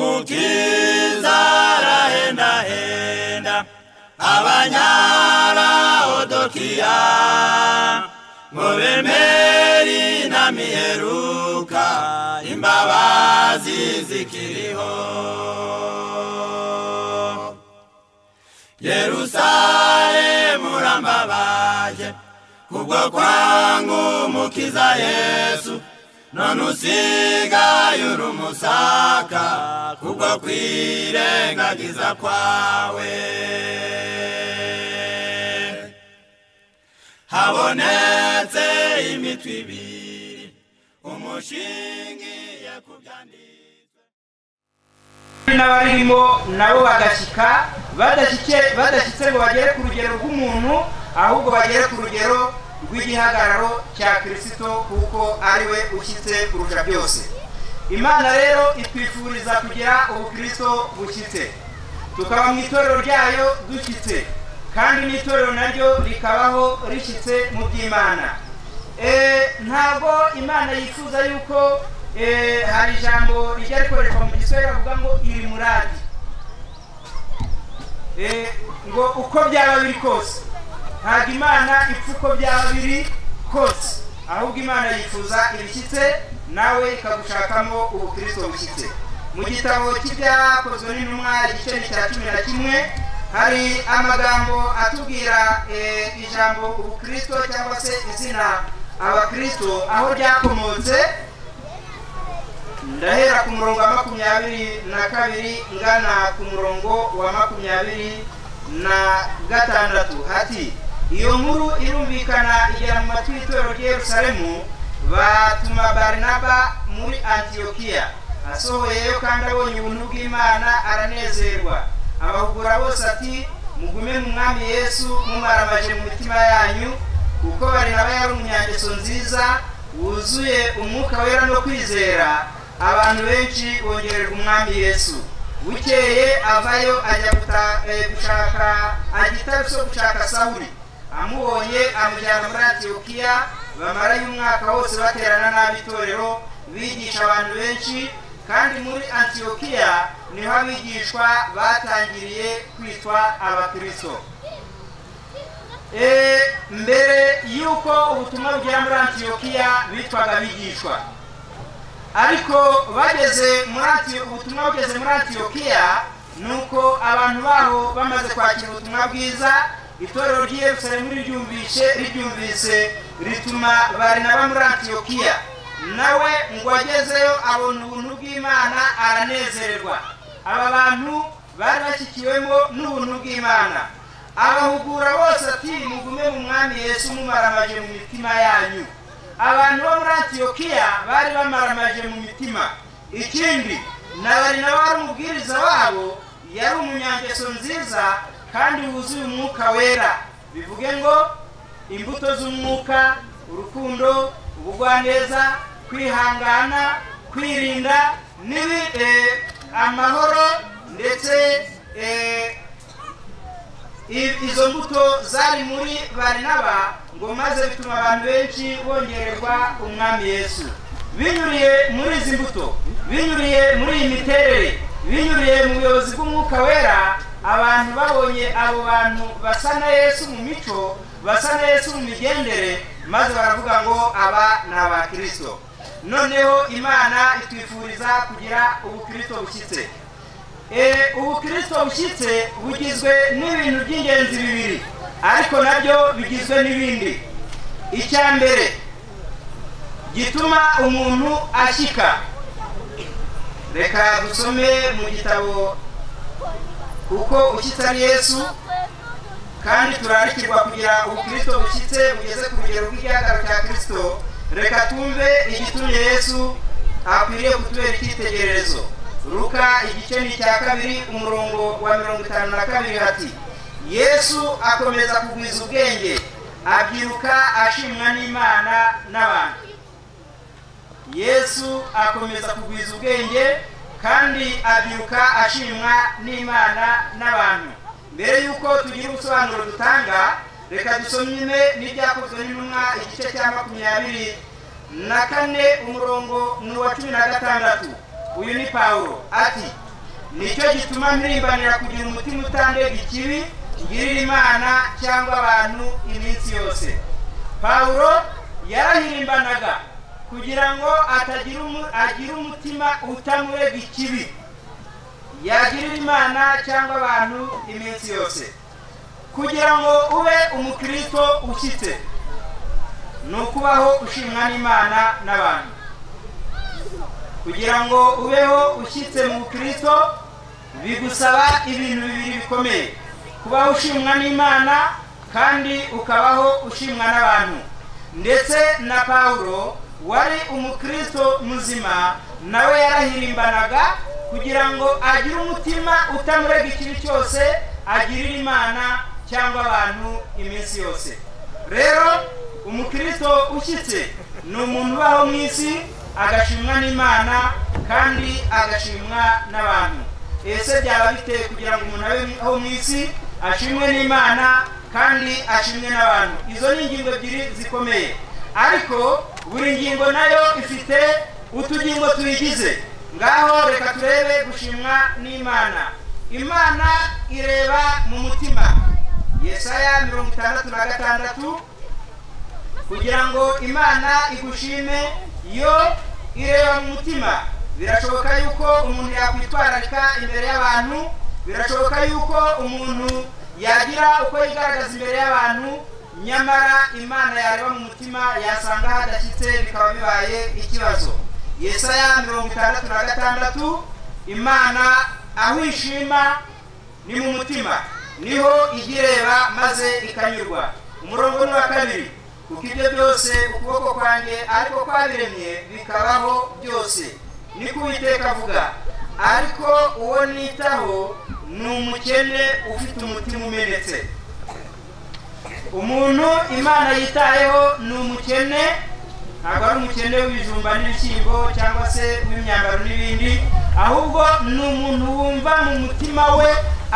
umukiza arahendahenda abanyarahodokiya ngo bemeri na miheruka imbabazi zikiriho yerusalemu urambabaje kubwo kwangu umukiza yesu none usigaye uri umusaka kubwo kwirengagiza kwawe habonetse imitwe ibiri umushingiye ku byanditswe n'abarimo nabo bagashyika badashyike- badashyitse ngo bagere ku rugero rw'umuntu ahubwo bagere ku rugero rw'igihagararo cya kirisito kuko ari we ushyitse kurusha byose imana rero itwifuriza kugira ubukristo bushyitse tukaba mu itorero ryayo dushyitse kandi n'itorero naryo rikabaho rishyitse mu by'imana Eh, ntabwo imana yifuza yuko eh, hari ijambo rijya rikoreshwa mu giswahili bavuga ngo iri muradi Eh, ngo uko byaba biri kose ntabwo imana ipfa uko byaba biri kose ahubwo imana yifuza ibishyitse nawe ikagushakamo ubukristo bushyitse mu gitabo cy'ibyakozwe n'intumwa igice ni cya cumi na kimwe hari amagambo atubwira eh, ijambo ubukristo cyangwa se izina abakristo aho ryakomotse ndahera ku murongo wa makumyabiri na kabiri ngana ku murongo wa makumyabiri na gatandatu hati iyo nkuru irumvikana igera mu matwi y'itorero ry'i yerusalemu batuma barinaba muri antiyokiya asohoyeyo kandi abonye ubuntu bw'imana aranezerwa abahugura bose ati mugume mu mwami yesu mumaramaje mu mitima yanyu kuko barinaba yari umunyangeso nziza wuzuye umwuka wera no kwizera abantu benshi bongererwa umwami yesu bukeye avayo ajya guta- eh, gushaka ajya i Taruso gushaka sawuli amubonye amujyana muri antiyokiya bamarayo umwaka wose baterana nabi itorero bigisha abantu benshi kandi muri antiyokiya niho abigishwa batangiriye kwitwa abakristo Eh, mbere y'uko ubutumwa bugera muri antiyokiya bitwaga abigishwa ariko bageze muri Antiyo- ubutumwa bugeze muri antiyokiya ni uko abantu baho bamaze kwakira ubutumwa bwiza itorero ry'i yerusalemu riryumvishe riryumvise rituma barinaba muri antiyokiya nawe ngo agezeyo abona ubuntu bw'imana aranezerwa aba bantu bari bashyikiwemo n'ubuntu bw'imana abahugura bose ati mugume mu mwami yesu mumaramaje mu mitima yanyu abantu bo muri antiyokiya bari bamaramaje mu mitima ikindi na barinaba wari umubwiriza wabo yari umunyangeso nziza kandi wuzuye umwuka wera bivuge ngo imbuto z'umwuka urukundo ubugwaneza kwihangana kwirinda n'ibi eh, amahoro ndetse eh, I- izo mbuto zari muri barinaba ngo maze bituma abantu benshi bongererwa umwami yesu binyuriye muri izi mbuto binyuriye muri iyi miterere binyuriye mu buyobozi bw'umwuka wera abantu babonye abo bantu basa na yesu mu mico basa na yesu mu migendere maze baravuga ngo aba ni abakirisito noneho imana itwifuriza kugira ubukirisito bushyitse Eh, ubukristo bushyitse bugizwe n'ibintu by'ingenzi bibiri ariko nabyo bigizwe n'ibindi icya mbere gituma umuntu ashyika reka dusome mu gitabo uko ushyitse ari yesu kandi turarikirwa kugira ubukristo bushyitse bugeze ku rugero rw'igihagararo cya kirisito reka tumve igitumye yesu akwiriye kutubera icyitegererezo ruka igice ni icya kabiri umurongo wa mirongo itanu na kabiri hati yesu akomeza kugwiza ubwenge abyiruka ashimwa n'imana n'abantu yesu akomeza kugwiza ubwenge kandi abyiruka ashimwa n'imana n'abantu mbere y'uko tugira ubusobanuro dutanga reka dusome n'ibyakozwe n'intumwa igice cya makumyabiri na kane umurongo ni uwa cumi na gatandatu uyu ni pawulo ati nicyo gituma mpimbanira kugira umutima utandega ikibi ngirira imana cyangwa abantu iminsi yose pawulo yarahirimbanaga kugira ngo atagira umu- agire umutima utamurega ikibi yagirira imana cyangwa abantu iminsi yose kugira ngo ube umukristo ushyitse ni ukubaho ushimwa n'imana n'abantu kugira ngo ubeho ushyitse mu bukristo bigusaba ibintu bibiri bikomeye kubaho ushimwa n'imana kandi ukabaho ushimwa n'abantu ndetse na pawulo wari umukristo muzima nawe yarahirimbanaga kugira ngo agire umutima utamurega ikibi cyose agirire imana cyangwa abantu iminsi yose rero umukristo ushyitse ni umuntu ubaho mu isi agashimwa n'imana kandi agashimwa n'abantu ese byaba biteye kugira ngo umuntu abeho mu isi ashimwe n'imana kandi ashimwe n'abantu izo ni ingingo ebyiri zikomeye ariko buri ngingo nayo ifite utugingo tuyigize ngaho reka turebe gushimwa n'imana imana ireba mu mutima yesaya mirongo itandatu na gatandatu kugira ngo imana igushime yo ireba mu mutima birashoboka yuko umuntu yakwitwararika imbere y'abantu birashoboka yuko umuntu yagira uko yigaragaza imbere y'abantu nyamara imana yareba mu mutima yasanga hadashyitse bikaba bibaye ikibazo yesaya mirongo itandatu na gatandatu imana aho ishima ni mu mutima niho ijya ireba maze ikanyurwa umurongo ni uwa kabiri kuko ibyo byose ukuboko kwanjye ariko kwabiremye bikabaho byose niko uwiteka avuga ariko uwo nitaho ni umukene ufite umutima umenetse umuntu imana yitayeho ni umukene ntabwo ari umukene w'ibijumba n'ibishyimbo cyangwa se w'imyambaro n'ibindi ahubwo ni umuntu wumva mu mutima we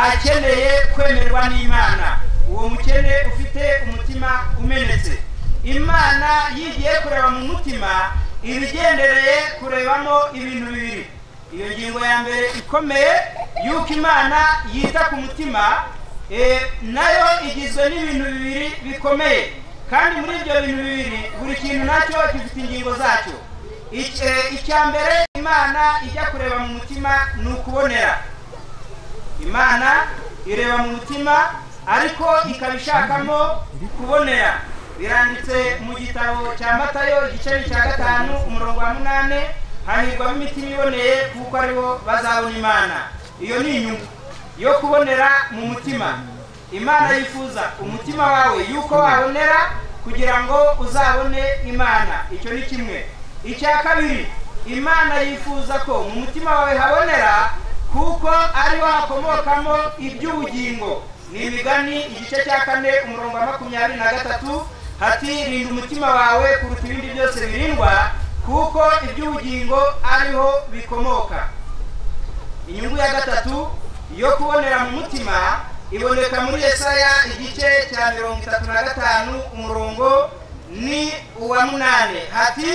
akeneye kwemerwa n'imana uwo mukene ufite umutima umenetse imana yigiye kureba mu mutima ibigendereye kurebamo ibintu bibiri iyo ngingo ya mbere ikomeye y'uko imana yita ku mutima eh, nayo igizwe n'ibintu bibiri bikomeye kandi muri ibyo bintu bibiri buri kintu nacyo gifite ingingo zacyo Ic- eh, icya mbere imana ijya kureba mu mutima ni ukubonera imana ireba mu mutima ariko ikaba ishakamo kubonera biranditse mu gitabo cya matayo igiceri cya gatanu umurongo wa munani hahirwamo imitima iboneye kuko aribo bazabona imana iyo ni inyungu yo kubonera mu mutima imana yifuza umutima wawe yuko wabonera kugira ngo uzabone imana icyo ni kimwe icya kabiri imana yifuza ko mu mutima wawe habonera kuko ariho hakomokamo iby'ubugingo ni imigani igice cya kane umurongo wa makumyabiri na gatatu hati rinda umutima wawe kuruta ibindi byose birindwa kuko iby'ubugingo ariho bikomoka inyungu ya gatatu yo kubonera mu mutima iboneka muri yesaya igice cya mirongo itatu na gatanu umurongo ni uwa munani hati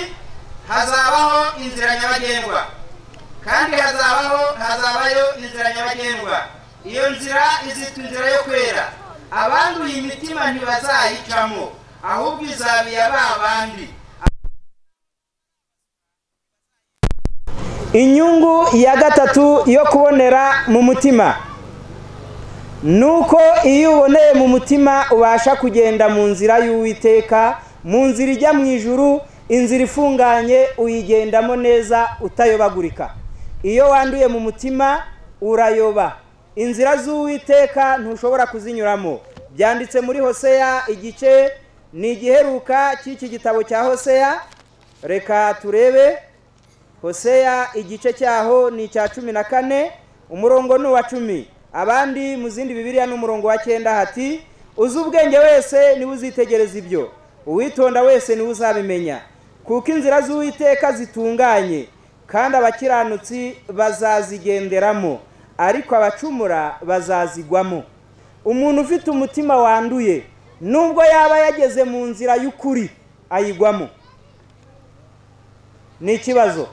hazabaho inzira nyabagendwa kandi hazabaho hazabayo inzira nyabagendwa iyo nzira izitwa inzira yo kwera abanduye imitima ntibazayicamo ahubwo izaba iya ba bandi inyungu ya gatatu yo kubonera mu mutima ni uko iyo uboneye mu mutima ubasha kugenda mu nzira y'uwiteka mu nzira ijya mu ijuru inzira ifunganye uyigendamo neza utayobagurika iyo wanduye mu mutima urayoba inzira z'uwiteka ntushobora kuzinyuramo byanditse muri hoseya igice ni igiheruka cy'iki gitabo cya hoseya reka turebe hoseya igice cyaho ni icya cumi na kane umurongo ni uwa cumi abandi mu zindi bibiriya ni umurongo wa cyenda hati uzi ubwenge wese niwe uzitegereza ibyo uwitonda wese niwe uzabimenya kuko inzira z'uwiteka zitunganye kandi abakiranutsi bazazigenderamo ariko abacumura bazazigwamo umuntu ufite umutima wanduye nubwo yaba yageze mu nzira y'ukuri ayigwamo ni ikibazo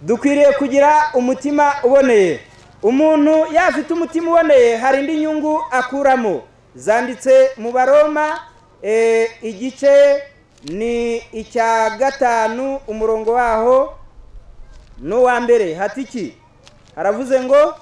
dukwiriye kugira umutima uboneye umuntu yafite umutima uboneye hari indi nyungu akuramo zanditse mu baroma eh, igice ni icya gatanu umurongo waho n'uwa mbere hatiki haravuze ngo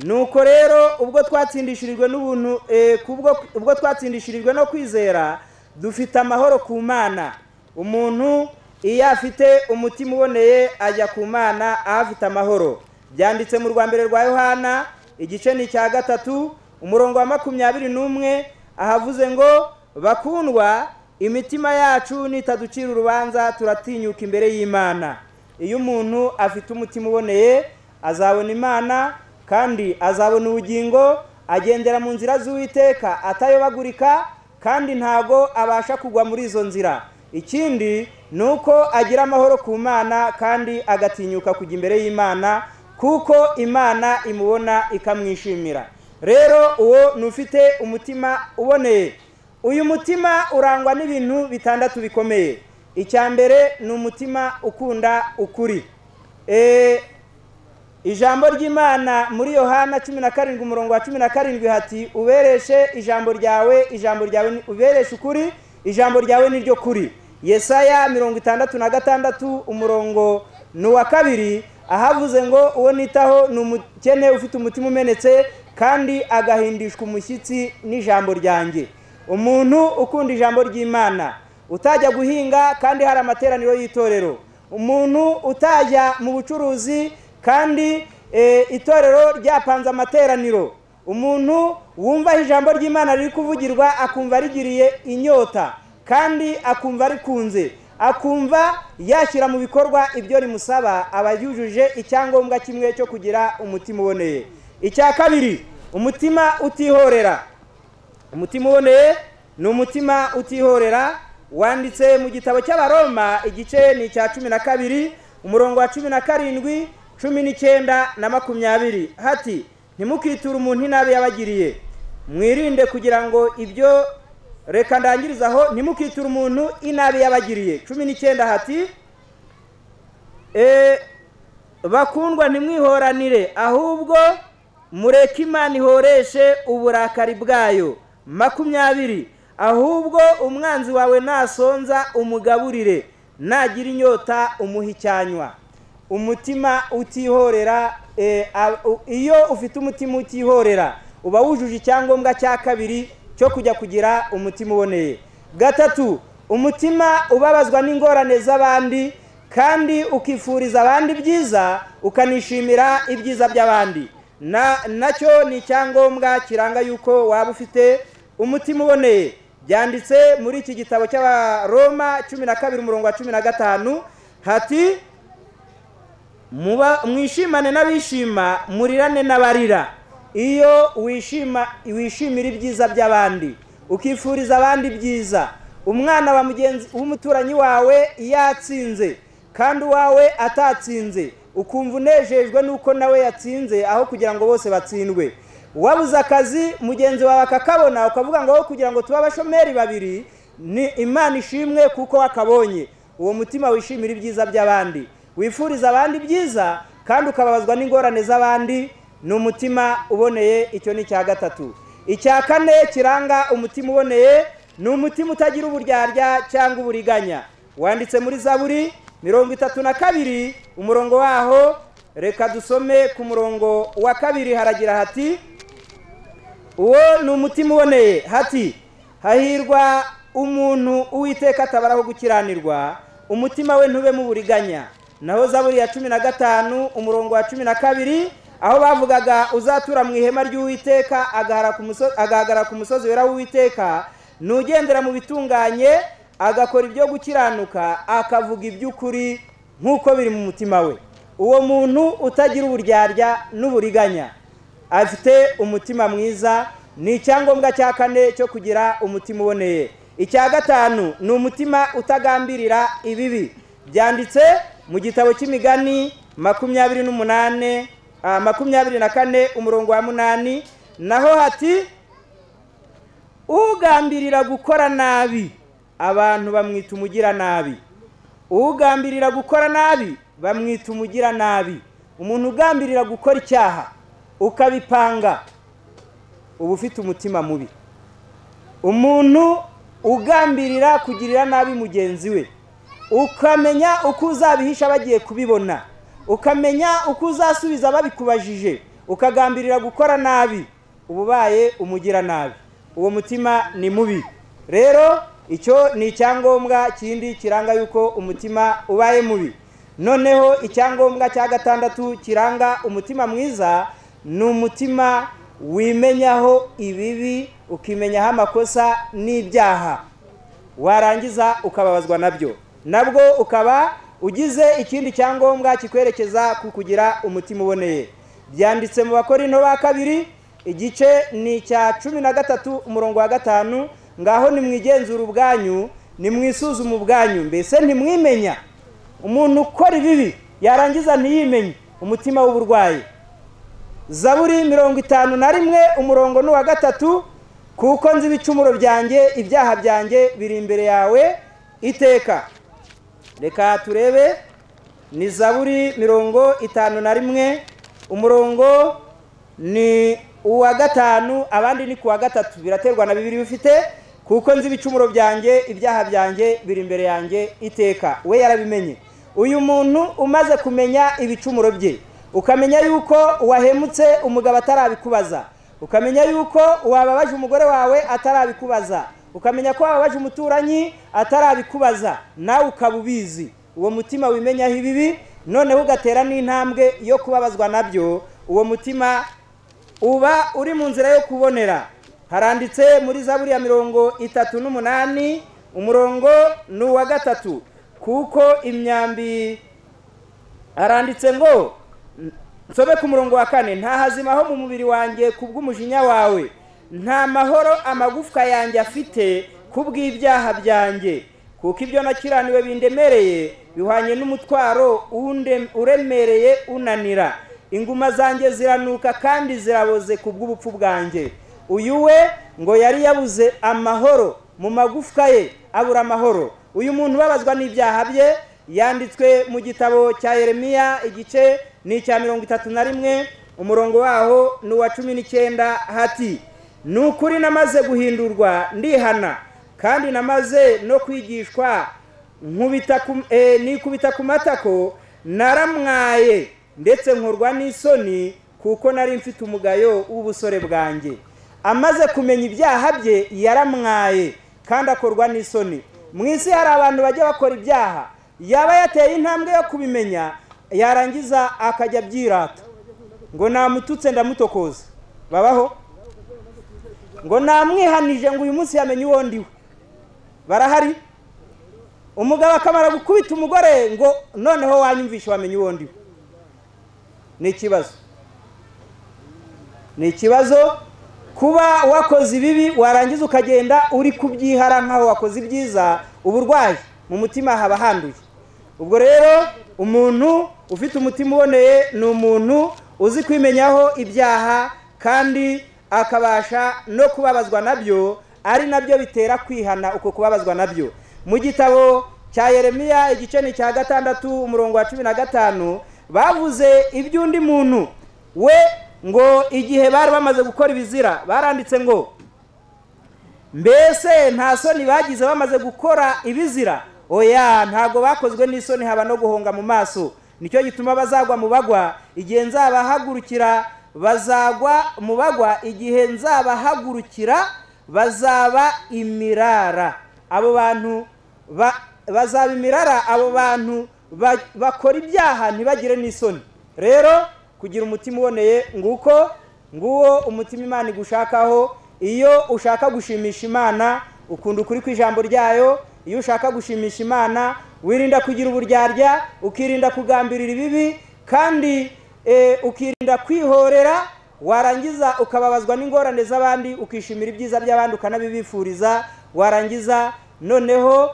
nuko rero ubwo twatsindishirijwe n'ubuntu eh, kubwo ubwo twatsindishirijwe no kwizera dufite amahoro ku mana umuntu iyo afite umutima uboneye ajya ku mana ahafite amahoro byanditse mu rwa mbere rwa yohana igice ni icya gatatu umurongo wa makumyabiri n'umwe ahavuze ngo bakundwa imitima yacu nitaducira urubanza turatinyuka imbere y'imana iyo umuntu afite umutima uboneye azabona imana kandi azabona ubugingo agendera mu nzira z'uwiteka atayobagurika kandi ntago abasha kugwa muri izo nzira ikindi ni uko agira amahoro ku mana kandi agatinyuka kujya imbere y'imana kuko imana imubona ikamwishimira rero uwo ni ufite umutima uboneye uyu mutima urangwa n'ibintu bitandatu bikomeye icya mbere ni umutima ukunda ukuri ijambo ry'imana muri yohana cumi na karindwi umurongo wa cumi na karindwi hati ubereshe ijambo ryawe ijambo ryawe ubereshe ukuri ijambo ryawe ni ryo kuri yesaya mirongo itandatu na gatandatu umurongo ni uwa kabiri ahavuze ngo uwo nitaho ni umukene ufite umutima umenetse kandi agahindishwa umushyitsi n'ijambo ryanjye umuntu ukunda ijambo ry'imana utajya guhinga kandi hari amateraniro y'itorero umuntu utajya mu bucuruzi kandi itorero ryapanze amateraniro umuntu wumva ijambo ry'imana riri kuvugirwa akumva rigiriye inyota kandi akumva rikunze akumva yashyira mu bikorwa ibyo rimusaba aba yujuje icyangombwa kimwe cyo kugira umutima uboneye icya kabiri umutima utihorera umutima uboneye ni umutima utihorera wanditse mu gitabo cy'abaroma igice ni icya cumi na kabiri umurongo wa cumi na karindwi cumi n'icyenda na makumyabiri hati ntimukiture umuntu inabi yabagiriye mwirinde kugira ngo ibyo reka ndangiriza aho ntimukiture umuntu inabi yabagiriye cumi n'icyenda hati bakundwa ntimwihoranire ahubwo mureke imana ihoreshe uburakari bwayo makumyabiri ahubwo umwanzi wawe nasonza umugaburire nagira inyota umuha icyanywa umutima utihorera iyo ufite umutima utihorera uba wujuje icyangombwa cya kabiri cyo kujya kugira umutima uboneye gatatu umutima ubabazwa n'ingorane z'abandi kandi ukifuriza abandi byiza ukanishimira ibyiza by'abandi nacyo ni icyangombwa kiranga yuko waba ufite umutima uboneye byanditse muri iki gitabo cy'abaroma cumi na kabiri umurongo wa cumi na gatanu hati mwishimane n'abishima murirane n'abarira iyo wishima wishimira ibyiza by'abandi ukifuriza abandi byiza umwana wa mugenzi w'umuturanyi wawe yatsinze kandi uwawe atatsinze ukumva unejejwe n'uko nawe yatsinze aho kugira ngo bose batsindwe wabuze akazi mugenzi wawe akakabona ukavuga ngo aho kugira ngo tube abashomeri babiri ni imana ishimwe kuko wakabonye uwo mutima wishimira ibyiza by'abandi wifuriza abandi byiza kandi ukababazwa n'ingorane z'abandi ni umutima uboneye icyo ni icya gatatu icya kane kiranga umutima uboneye ni umutima utagira uburyarya cyangwa uburiganya wanditse muri zaburi mirongo itatu na kabiri umurongo waho reka dusome ku murongo wa kabiri haragira hati uwo ni umutima uboneye hati hahirwa umuntu uwiteka atabaraho gukiranirwa umutima we ntube muburiganya naho zaburi ya cumi na gatanu umurongo wa cumi na kabiri aho bavugaga uzatura mu ihema ry'uwiteka agahagarara ku musozi wera w'uwiteka n'ugendera mu bitunganye agakora ibyo gukiranuka akavuga iby'ukuri nk'uko biri mu mutima we uwo muntu utagira uburyarya n'uburiganya afite umutima mwiza ni icyangombwa cya kane cyo kugira umutima uboneye icya gatanu ni umutima utagambirira ibibi byanditse mu gitabo cy'imigani makumyabiri n'umunane makumyabiri na kane umurongo wa munani naho hati ugambirira gukora nabi abantu bamwita umugiranabi ugambirira gukora nabi bamwita umugiranabi umuntu ugambirira gukora icyaha ukabipanga uba ufite umutima mubi umuntu ugambirira kugirira nabi mugenzi we ukamenya uko uzabihisha bagiye kubibona ukamenya uko uzasubiza babikubajije ukagambirira gukora nabi uba ubaye umugiranabi uwo mutima ni mubi rero icyo ni icyangombwa kindi kiranga yuko umutima ubaye mubi noneho icyangombwa cya gatandatu kiranga umutima mwiza ni umutima wimenyaho ibibi ukimenyaho amakosa n'ibyaha warangiza ukababazwa nabyo nabwo ukaba ugize ikindi cyangombwa kikwerekeza ku kugira umutima uboneye byanditse mu bakorino ba kabiri igice ni icya cumi na gatatu umurongo wa gatanu ngaho nimwigenzura ubwanyu nimwisuzuma ubwanyu mbese ntimwimenya umuntu ukora ibibi yarangiza ntiyimenye umutima w'uburwayi zaburi mirongo itanu na rimwe umurongo ni uwa gatatu kuko nzi ibicumuro byanjye ibyaha byanjye biri imbere yawe iteka reka turebe ni zaburi mirongo itanu na rimwe umurongo ni uwa gatanu abandi ni ku wa gatatu biraterwa na bibiri bifite kuko nzi ibicumuro byanjye ibyaha byanjye biri imbere yanjye iteka we yarabimenye uyu muntu umaze kumenya ibicumuro bye ukamenya yuko wahemutse umugabo atarabikubaza ukamenya yuko wababaje umugore wawe atarabikubaza ukamenya ko wababaje umuturanyi atarabikubaza nawe ukaba ubizi uwo mutima wimenyaho ibibi noneho ugatera n'intambwe yo kubabazwa nabyo uwo mutima uba uri mu nzira yo kubonera haranditse muri zaburi ya mirongo itatu n'umunani umurongo ni uwa gatatu kuko imyambi haranditse ngo nsobe ku murongo wa kane nta hazima ho mu mubiri wanjye ku bw'umujinya wawe nta mahoro amagufwa yanjye afite ku bw'ibyaha byanjye kuko ibyo nakiraniwe bindemereye bihwanye n'umutwaro uremereye unanira inguma zanjye ziranuka kandi ziraboze ku bw'ubupfu bwanjye uyu we ngo yari yabuze amahoro mu magufwa ye abura amahoro uyu muntu ubabazwa n'ibyaha bye yanditswe mu gitabo cya Yeremiya igice ni icya mirongo itatu na rimwe umurongo waho ni uwa cumi n'icyenda hati ni ukuri namaze guhindurwa ndihana kandi namaze no kwigishwa nikubita ku matako naramwaye ndetse nkorwa n'isoni kuko nari mfite umugayo w'ubusore bwanjye amaze kumenya ibyaha bye yaramwaye kandi akorwa n'isoni mu isi hari abantu bajya bakora ibyaha yaba yateye intambwe yo kubimenya yarangiza akajya abyirata ngo namututse ndamutokoza babaho ngo namwihanije ngo uyu munsi yamenye uwo ndiwe barahari umugabo akamara gukubita umugore ngo noneho wanyumvishe wamenye uwo ndiwe ni ikibazo ni ikibazo kuba wakoze ibibi warangiza ukagenda uri kubyihara nk'aho wakoze ibyiza uburwayi mu mutima haba handuye ubwo rero umuntu ufite umutima uboneye ni umuntu uzi kwimenyaho ibyaha kandi akabasha no kubabazwa nabyo ari nabyo bitera kwihana uko kubabazwa nabyo mu gitabo cya Yeremiya igice ni cya gatandatu umurongo wa cumi na gatanu bavuze iby'undi muntu we ngo igihe bari bamaze gukora ibizira baranditse ngo mbese nta soni bagize bamaze gukora ibizira oya ntabwo bakozwe n'isoni haba no guhunga mu maso nicyo gituma bazagwa mu bagwa igihe nzabahagurukira bazagwa mu bagwa igihe nzabahagurukira bazaba imirara abo bantu bazaba imirara abo bantu bakora ibyaha ntibagire n'isoni rero kugira umutima uboneye nguko nguwo umutima imana igushakaho iyo ushaka gushimisha imana ukunda ukuri ku ijambo ryayo iyo ushaka gushimisha imana wirinda kugira uburyarya ukirinda kugambirira ibibi kandi ukirinda kwihorera warangiza ukababazwa n'ingorane z'abandi ukishimira ibyiza by'abandi ukanabibifuriza warangiza noneho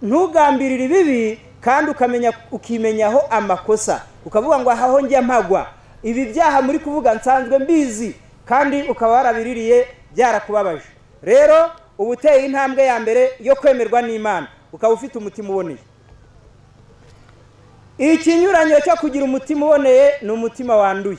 ntugambirire ibibi kandi ukamenya ukimenyaho amakosa ukavuga ngo ahaho njya mpagwa ibi byaha muri kuvuga nsanzwe mbizi kandi ukaba warabiririye byarakubabaje rero uba uteye intambwe ya mbere yo kwemerwa n'imana ukaba ufite umutima uboneye ikinyuranyo cyo kugira umutima uboneye ni umutima wanduye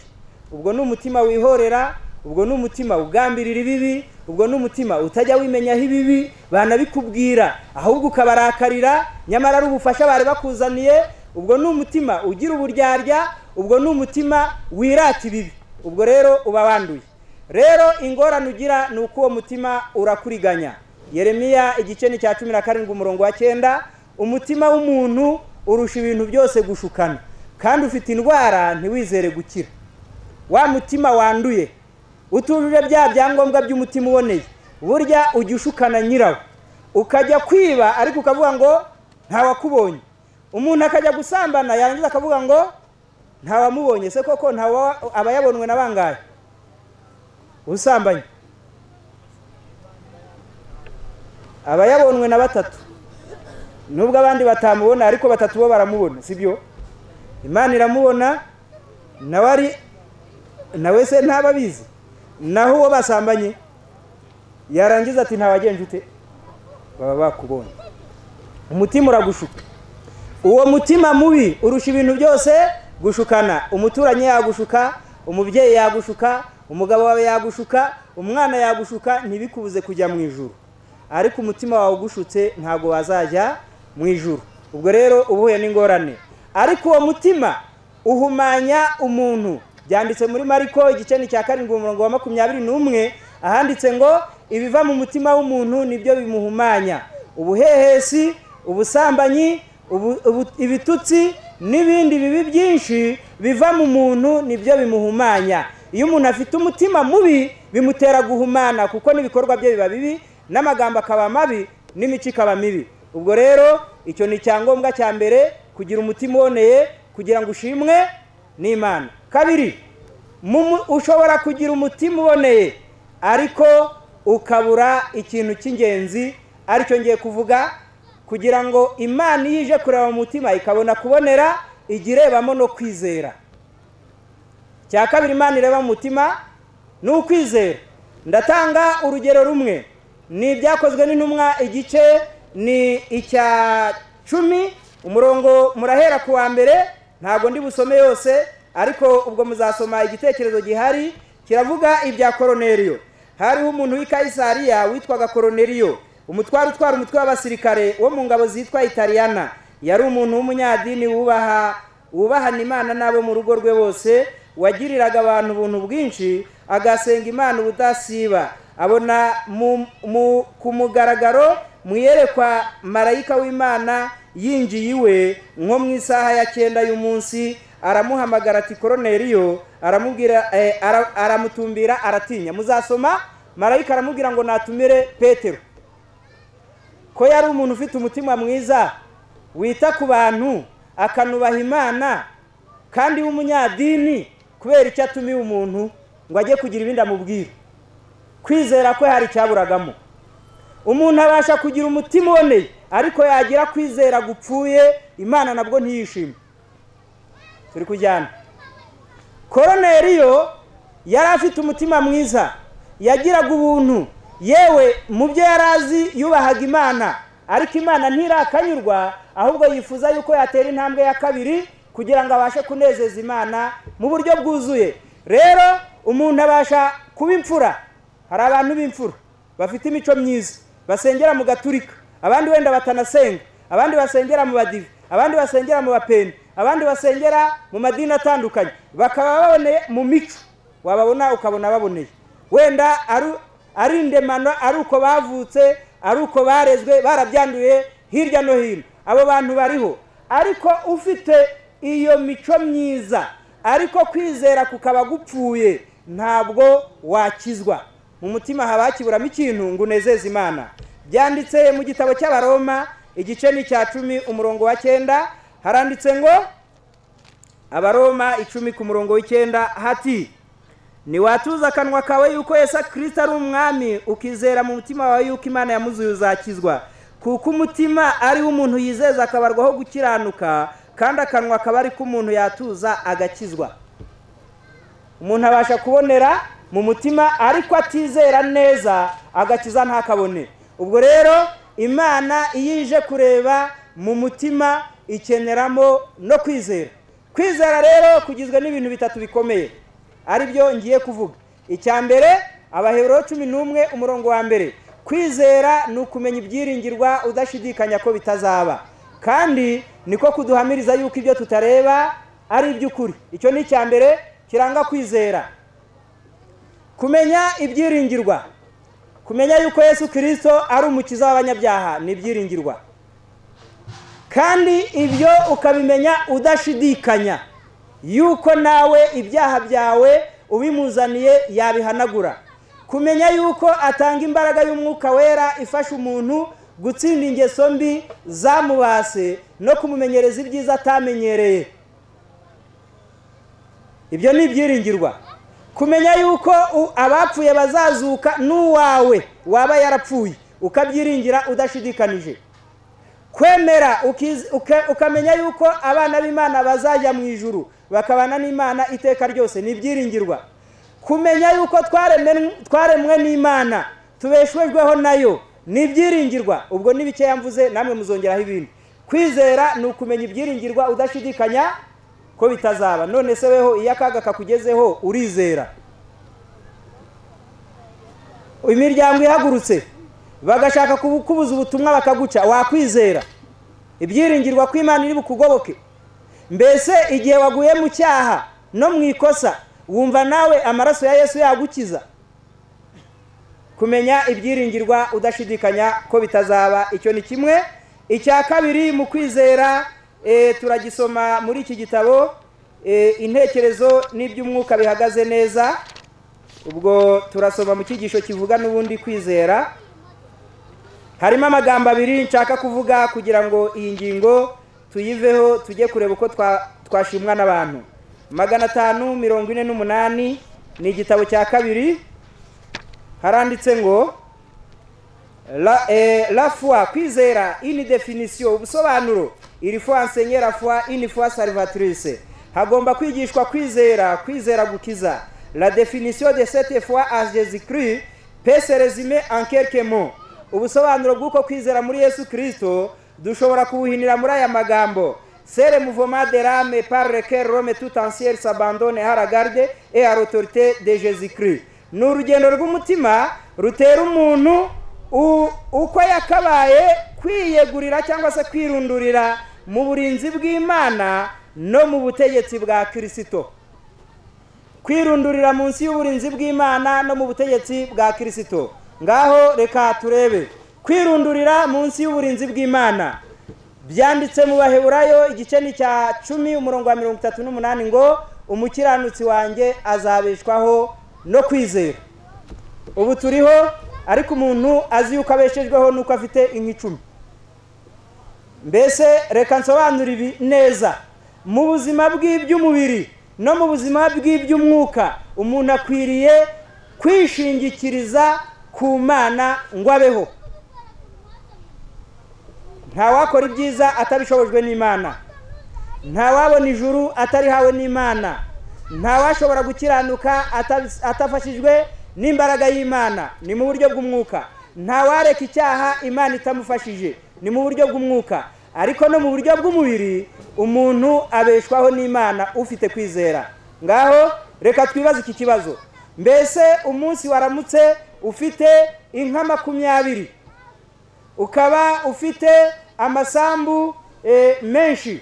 ubwo ni umutima wihorera ubwo ni umutima ugambirira ibibi ubwo ni umutima utajya wimenyaho ibibi banabikubwira ahubwo ukabarakarira nyamara ari ubufasha bari bakuzaniye ubwo ni umutima ugira uburyarya ubwo ni umutima wirata ibibi ubwo rero uba wanduye rero ingorane ugira ni uko uwo mutima urakuriganya yeremiya igice ni cya cumi na karindwi umurongo wa cyenda umutima w'umuntu urusha ibintu byose gushukana kandi ufite indwara ntiwizere gukira wa mutima wanduye utujuje bya byangombwa by'umutima uboneye burya ujya ushukana nyirawo ukajya kwiba ariko ukavuga ngo ntawakubonye umuntu akajya gusambana yarangiza akavuga ngo ntawamubonye se koko ntawa aba yabonwe na bangahe usambanye aba yabonwe na batatu nubwo abandi batamubona ariko batatu bo baramubona sibyo imana iramubona nawe ari nawe se ntaba abizi naho uwo basambanye yarangiza ati ntawagenje ute baba bakubonye umutima uragushuka uwo mutima mubi urusha ibintu byose gushukana umuturanyi yagushuka umubyeyi yagushuka umugabo wawe yagushuka umwana yagushuka ntibikubuze kujya mu ijuru ariko umutima wawe ugushutse ntabwo wazajya mu ijuru ubwo rero uba uhuye n'ingorane ariko uwo mutima uhumanya umuntu byanditse muri mariko igice ni cya karindwi umurongo wa makumyabiri n'umwe ahanditse ngo ibiva mu mutima w'umuntu nibyo bimuhumanya ubuhehesi ubusambanyi ibitutsi n'ibindi bibi byinshi biva mu muntu nibyo bimuhumanya iyo umuntu afite umutima mubi bimutera guhumana kuko n'ibikorwa bye biba bibi n'amagambo akaba mabi n'imico ikaba mibi ubwo rero icyo ni icyangombwa cya mbere kugira umutima uboneye kugira ngo ushimwe n'imana kabiri ushobora kugira umutima uboneye ariko ukabura ikintu cy'ingenzi aricyo ngiye kuvuga kugira ngo imana iyo ije kureba mu mutima ikabona kubonera ijya irebamo no kwizera cya kabiri imana ireba mu mutima ni ukwizera ndatanga urugero rumwe ni ibyakozwe n'intumwa igice ni icya cumi umurongo murahera ku wa mbere ntabwo ndi busome yose ariko ubwo muzasoma igitekerezo gihari kiravuga ibya koroneriyo hariho umuntu w'ikayisariya witwaga koroneriyo umutware utwara umutwe w'abasirikare wo mu ngabo zitwa italiyana yari umuntu w'umunyadini wubaha wubahana imana n'abo mu rugo rwe bose wagiriraga abantu ubuntu bwinshi agasenga imana ubudasiba abona ku mugaragaro mu iyerekwa marayika w'imana yinjiye iwe nko mu isaha ya cyenda y'umunsi aramuhamagara ati koroneriyo aramubwira aramutumbira aratinya muzasoma marayika aramubwira ngo natumire petero ko yari umuntu ufite umutima mwiza wita ku bantu akanubaha imana kandi w'umunyadini kubera icyo atumiye umuntu ngo ajye kugira ibindi amubwira kwizera kwe hari icyaburagamo umuntu abasha kugira umutima uboneye ariko yagira kwizera gupfuye imana nabwo ntiyishime turi kujyana koroneriyo yari afite umutima mwiza yagiraga ubuntu yewe mu byo yari azi yubahaga imana ariko imana ntirakanyurwa ahubwo yifuza yuko yatera intambwe ya kabiri kugira ngo abashe kunezeza imana mu buryo bwuzuye rero umuntu abasha kuba imfura hari abantu b'imfura bafite imico myiza basengera mu gaturika abandi wenda batanasenga abandi basengera mu badive abandi basengera mu bapeni abandi basengera mu madini atandukanye bakaba baboneye mu mico wababona ukabona baboneye wenda ari indemano ari uko bavutse ari uko barezwe barabyanduye hirya no hino abo bantu bariho ariko ufite iyo mico myiza ariko kwizera kukaba gupfuye ntabwo wakizwa mu mutima haba hakiburamo ikintu ngo unezeze imana byanditse mu gitabo cy'abaroma igice ni icya cumi umurongo wa cyenda haranditse ngo abaroma icumi ku murongo w'icyenda hati ntiwatuza akanwa kawe yuko Yesu kirisita ari umwami ukizera mu mutima wawe yuko imana yamuzuye uzakizwa kuko umutima ariwo umuntu yizeza akabarwaho gukiranuka kandi akanwa akaba ari ko umuntu yatuza agakizwa umuntu abasha kubonera mu mutima ariko atizera neza agakiza ntakabone ubwo rero imana iyo ije kureba mu mutima ikeneramo no kwizera kwizera rero kugizwe n'ibintu bitatu bikomeye ari byo ngiye kuvuga icya mbere abahebero cumi n'umwe umurongo wa mbere kwizera ni ukumenya ibyiringirwa udashidikanya ko bitazaba kandi niko kuduhamiriza yuko ibyo tutareba ari iby'ukuri icyo ni icya mbere kiranga kwizera kumenya ibyiringirwa kumenya yuko yesu kirisito ari umukiza w'abanyabyaha ni ibyiringirwa kandi ibyo ukabimenya udashidikanya yuko nawe ibyaha byawe ubimuzaniye yabihanagura kumenya yuko atanga imbaraga y'umwuka wera ifasha umuntu gutsinda ingeso mbi zamubase no kumumenyereza ibyiza atamenyereye ibyo ni ibyiringirwa kumenya yuko u- abapfuye bazazuka n'uwawe waba yarapfuye ukabyiringira udashidikanije kwemera ukiz- uka- ukamenya yuko abana b'imana bazajya mu ijuru bakabana n'imana iteka ryose ni ibyiringirwa kumenya yuko twaremen- twaremwe n'imana tubeshwejweho nayo ni ibyiringirwa ubwo ni bikeya mvuze namwe muzongeraho ibindi kwizera ni ukumenya ibyiringirwa udashidikanya ko bitazaba none se weho iyo akaga kakugezeho urizera imiryango ihagurutse bagashaka kubukubuza ubutumwa bakaguca wakwizera ibyiringirwa ko imana iri bukugoboke mbese igihe waguye mu cyaha no mu ikosa wumva nawe amaraso ya yesu yagukiza kumenya ibyiringirwa udashidikanya ko bitazaba icyo ni kimwe icya kabiri mu kwizera eh, turagisoma muri iki gitabo eh, intekerezo n'iby'umwuka bihagaze neza ubwo turasoma mu cyigisho kivuga n'ubundi kwizera harimo amagambo abiri nshaka kuvuga kugira ngo iyi ngingo tuyiveho tujye kureba uko twa- twashimwa n'abantu magana atanu mirongo ine n'umunani ni igitabo cya kabiri haranditse ngo la, eh, la foi kwizera ini definisiyo ubusobanuro iri foi ensenye la foi ini foi salvatrice hagomba kwigishwa kwizera kwizera gukiza la definisiyo de sete foi a jésus christ pese resume en quelques mots ubusobanuro bw'uko kwizera muri yesu kirisito dushobora kubuhinira muri aya magambo sere mouvement de l'âme par lequel rome tout entière s'abandonne à la garde et à l'autorité de jésus christ ni urugendo rw'umutima rutera umuntu u- uko yakabaye kwiyegurira cyangwa se kwirundurira mu burinzi bw'imana no mu butegetsi bwa kirisito kwirundurira munsi y'uburinzi bw'imana no mu butegetsi bwa kirisito ngaho reka turebe kwirundurira munsi y'uburinzi bw'imana byanditse mu baheburayo igice ni cya cumi umurongo wa mirongo itatu n'umunani ngo umukiranutsi wanjye azabeshwaho no kwizera ubu turiho ariko umuntu azi yuko abeshejweho nuko afite inka icumi mbese reka nsobanure ibi neza mu buzima bw'iby'umubiri no mu buzima bw'iby'umwuka umuntu akwiriye kwishingikiriza ku mana ngo abeho ntawakora ibyiza atabishobojwe n'imana ntawabona ijuru atarihawe n'imana ntawashobora gukiranuka atabis- atafashijwe n'imbaraga y'imana ni mu buryo bw'umwuka ntawareka icyaha imana itamufashije ni mu buryo bw'umwuka ariko no mu buryo bw'umubiri umuntu abeshwaho n'imana ufite kwizera ngaho reka twibaze iki kibazo mbese umunsi waramutse ufite inka makumyabiri ukaba ufite amasambu eh, menshi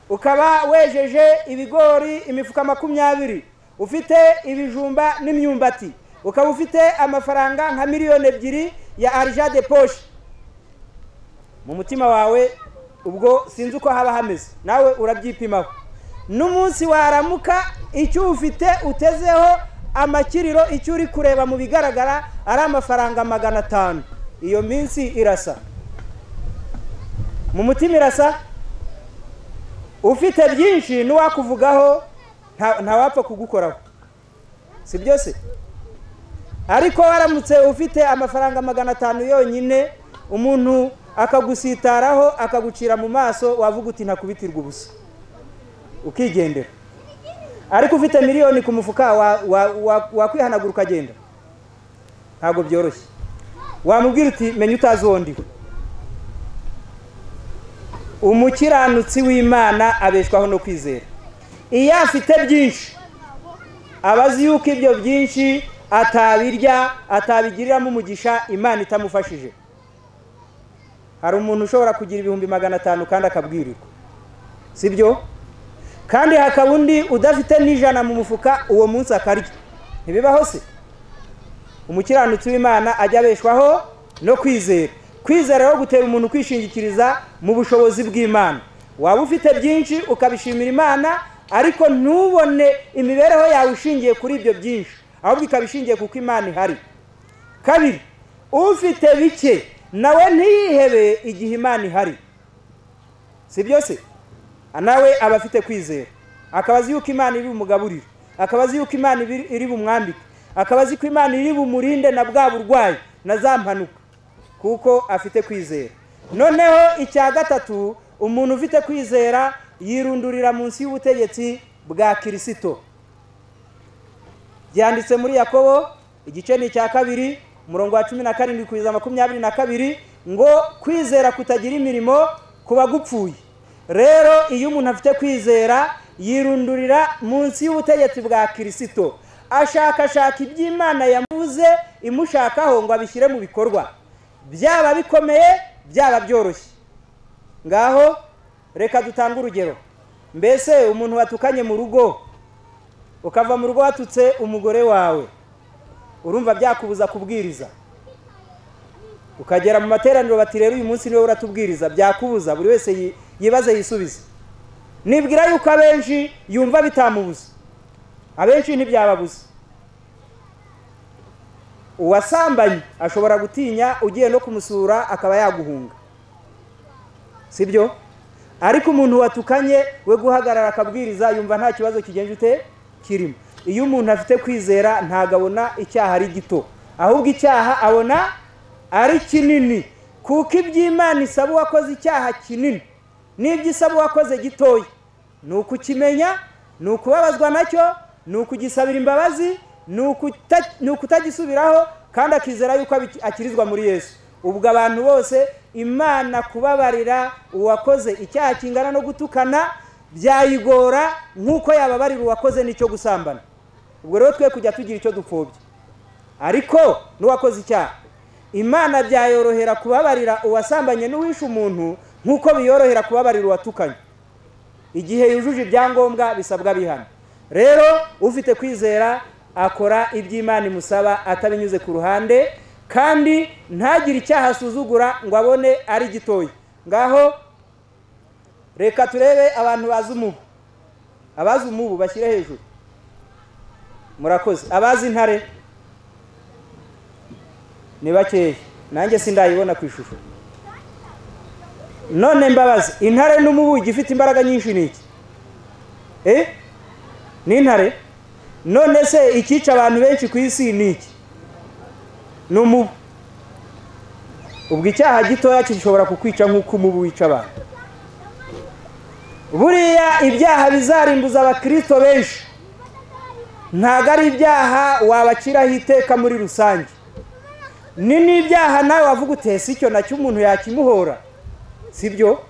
ukaba wejeje ibigori imifuka makumyabiri ufite ibijumba n'imyumbati ukaba ufite amafaranga nka miliyoni ebyiri ya arija de poshe mu mutima wawe ubwo sinzi uko haba hameze nawe urabyipimaho n'umunsi waramuka icyo ufite utezeho amakiriro icyo uri kureba mu bigaragara ari amafaranga magana atanu iyo minsi irasa mu mutima irasa ufite byinshi n'uwakuvugaho nta- ntawapfa kugukoraho si byo se ariko waramutse ufite amafaranga magana atanu yonyine umuntu akagusitaraho akagucira mu maso wavuga uti ntakubitirwa ubusa ukigendera ariko ufite miliyoni ku mufuka wa- wa- wa- wakwihanagura ukagenda ntabwo byoroshye wamubwira uti menya utazi uwo ndiwe umukiranutsi w'imana abeshwaho no kwizera iyo afite byinshi aba azi yuko ibyo byinshi atabirya atabigiriramo umugisha imana itamufashije hari umuntu ushobora kugira ibihumbi magana atanu kandi akabwirirwa si byo kandi hakaba undi udafite n'ijana mu mufuka uwo munsi akarya ntibibaho se umukiranutsi w'imana ajya abeshwaho no kwizera kwizera rero gutera umuntu kwishingikiriza mu bushobozi bw'imana waba ufite byinshi ukabishimira imana ariko ntubone imibereho yawe ishingiye kuri ibyo byinshi ahubwo ikaba ishingiye kuko imana ihari kabiri ufite bike nawe ntiyihebe igihe imana ihari si byo se nawe aba afite kwizera akaba azi yuko imana iri bumugaburire akaba azi yuko imana iri- iri bumwambike akaba azi ko imana iri bumurinde na bwa burwayi na za mpanuka kuko afite kwizera noneho icya gatatu umuntu ufite kwizera yirundurira munsi y'ubutegetsi bwa kirisito byanditse muri yakobo igice ni icya kabiri umurongo wa cumi na karindwi kugeza makumyabiri na kabiri ngo kwizera kutagira imirimo kuba gupfuye rero iyo umuntu afite kwizera yirundurira munsi y'ubutegetsi bwa kirisito ashakashaka iby'imana yamuze imushakaho ngo abishyire mu bikorwa byaba bikomeye byaba byoroshye ngaho reka dutange urugero mbese umuntu watukanye mu rugo ukava mu rugo watutse umugore wawe urumva byakubuza kubwiriza ukagera mu materaniro bati rero uyu munsi niwe uratubwiriza byakubuza buri wese yi- yibaze yisubize nibwira yuko abenshi yumva bitamubuza abenshi ntibyababuza uwasambanye ashobora gutinya ugiye no kumusura akaba yaguhunga si byo ariko umuntu watukanye we guhagarara akabwiriza yumva nta kibazo kigenje ute kirimo iyo umuntu afite kwizera ntabwo abona icyaha ari gito ahubwo icyaha abona ari kinini kuko iby'imana isaba uwakoze icyaha kinini n'ibyo isaba uwakoze gitoya ni ukukimenya ni ukubabazwa nacyo ni ukugisabira imbabazi ni ukuta- ni ukutagisubiraho kandi akizera yuko abi- akirizwa muri yesu ubwo abantu bose imana kubabarira uwakoze icyaha kingana no gutukana byayigora nk'uko yababarira uwakoze n'icyo gusambana ubwo rero twe kujya tugira icyo dupfobya ariko n'uwakoze icyaha imana byayorohera kubabarira uwasambanye n'uwishe umuntu nk'uko biyorohera kubabarira uwatukanye igihe yujuje ibyangombwa bisabwa bihano rero ufite kwizera akora iby'imana imusaba atabinyuze ku ruhande kandi ntagire icyaha asuzugura ngo abone ari gitoya ngaho reka turebe abantu bazi umubu abazi umubu bashyire hejuru murakoze abazi intare ni bakeya nanjye sindayibona ku ishusho none mbabazi intare n'umubugi ifite imbaraga nyinshi ni iki eh ni intare none se ikica abantu benshi ku isi ni iki ni umubu ubwo icyaha gitoya gishobora kukwica nk'uko umubu wica abantu buriya ibyaha bizarimbuza abakirisito benshi ntabwo ari ibyaha wabaciraho iteka muri rusange ni n'ibyaha nawe wavuga utese icyo nacyo umuntu yakimuhora si byo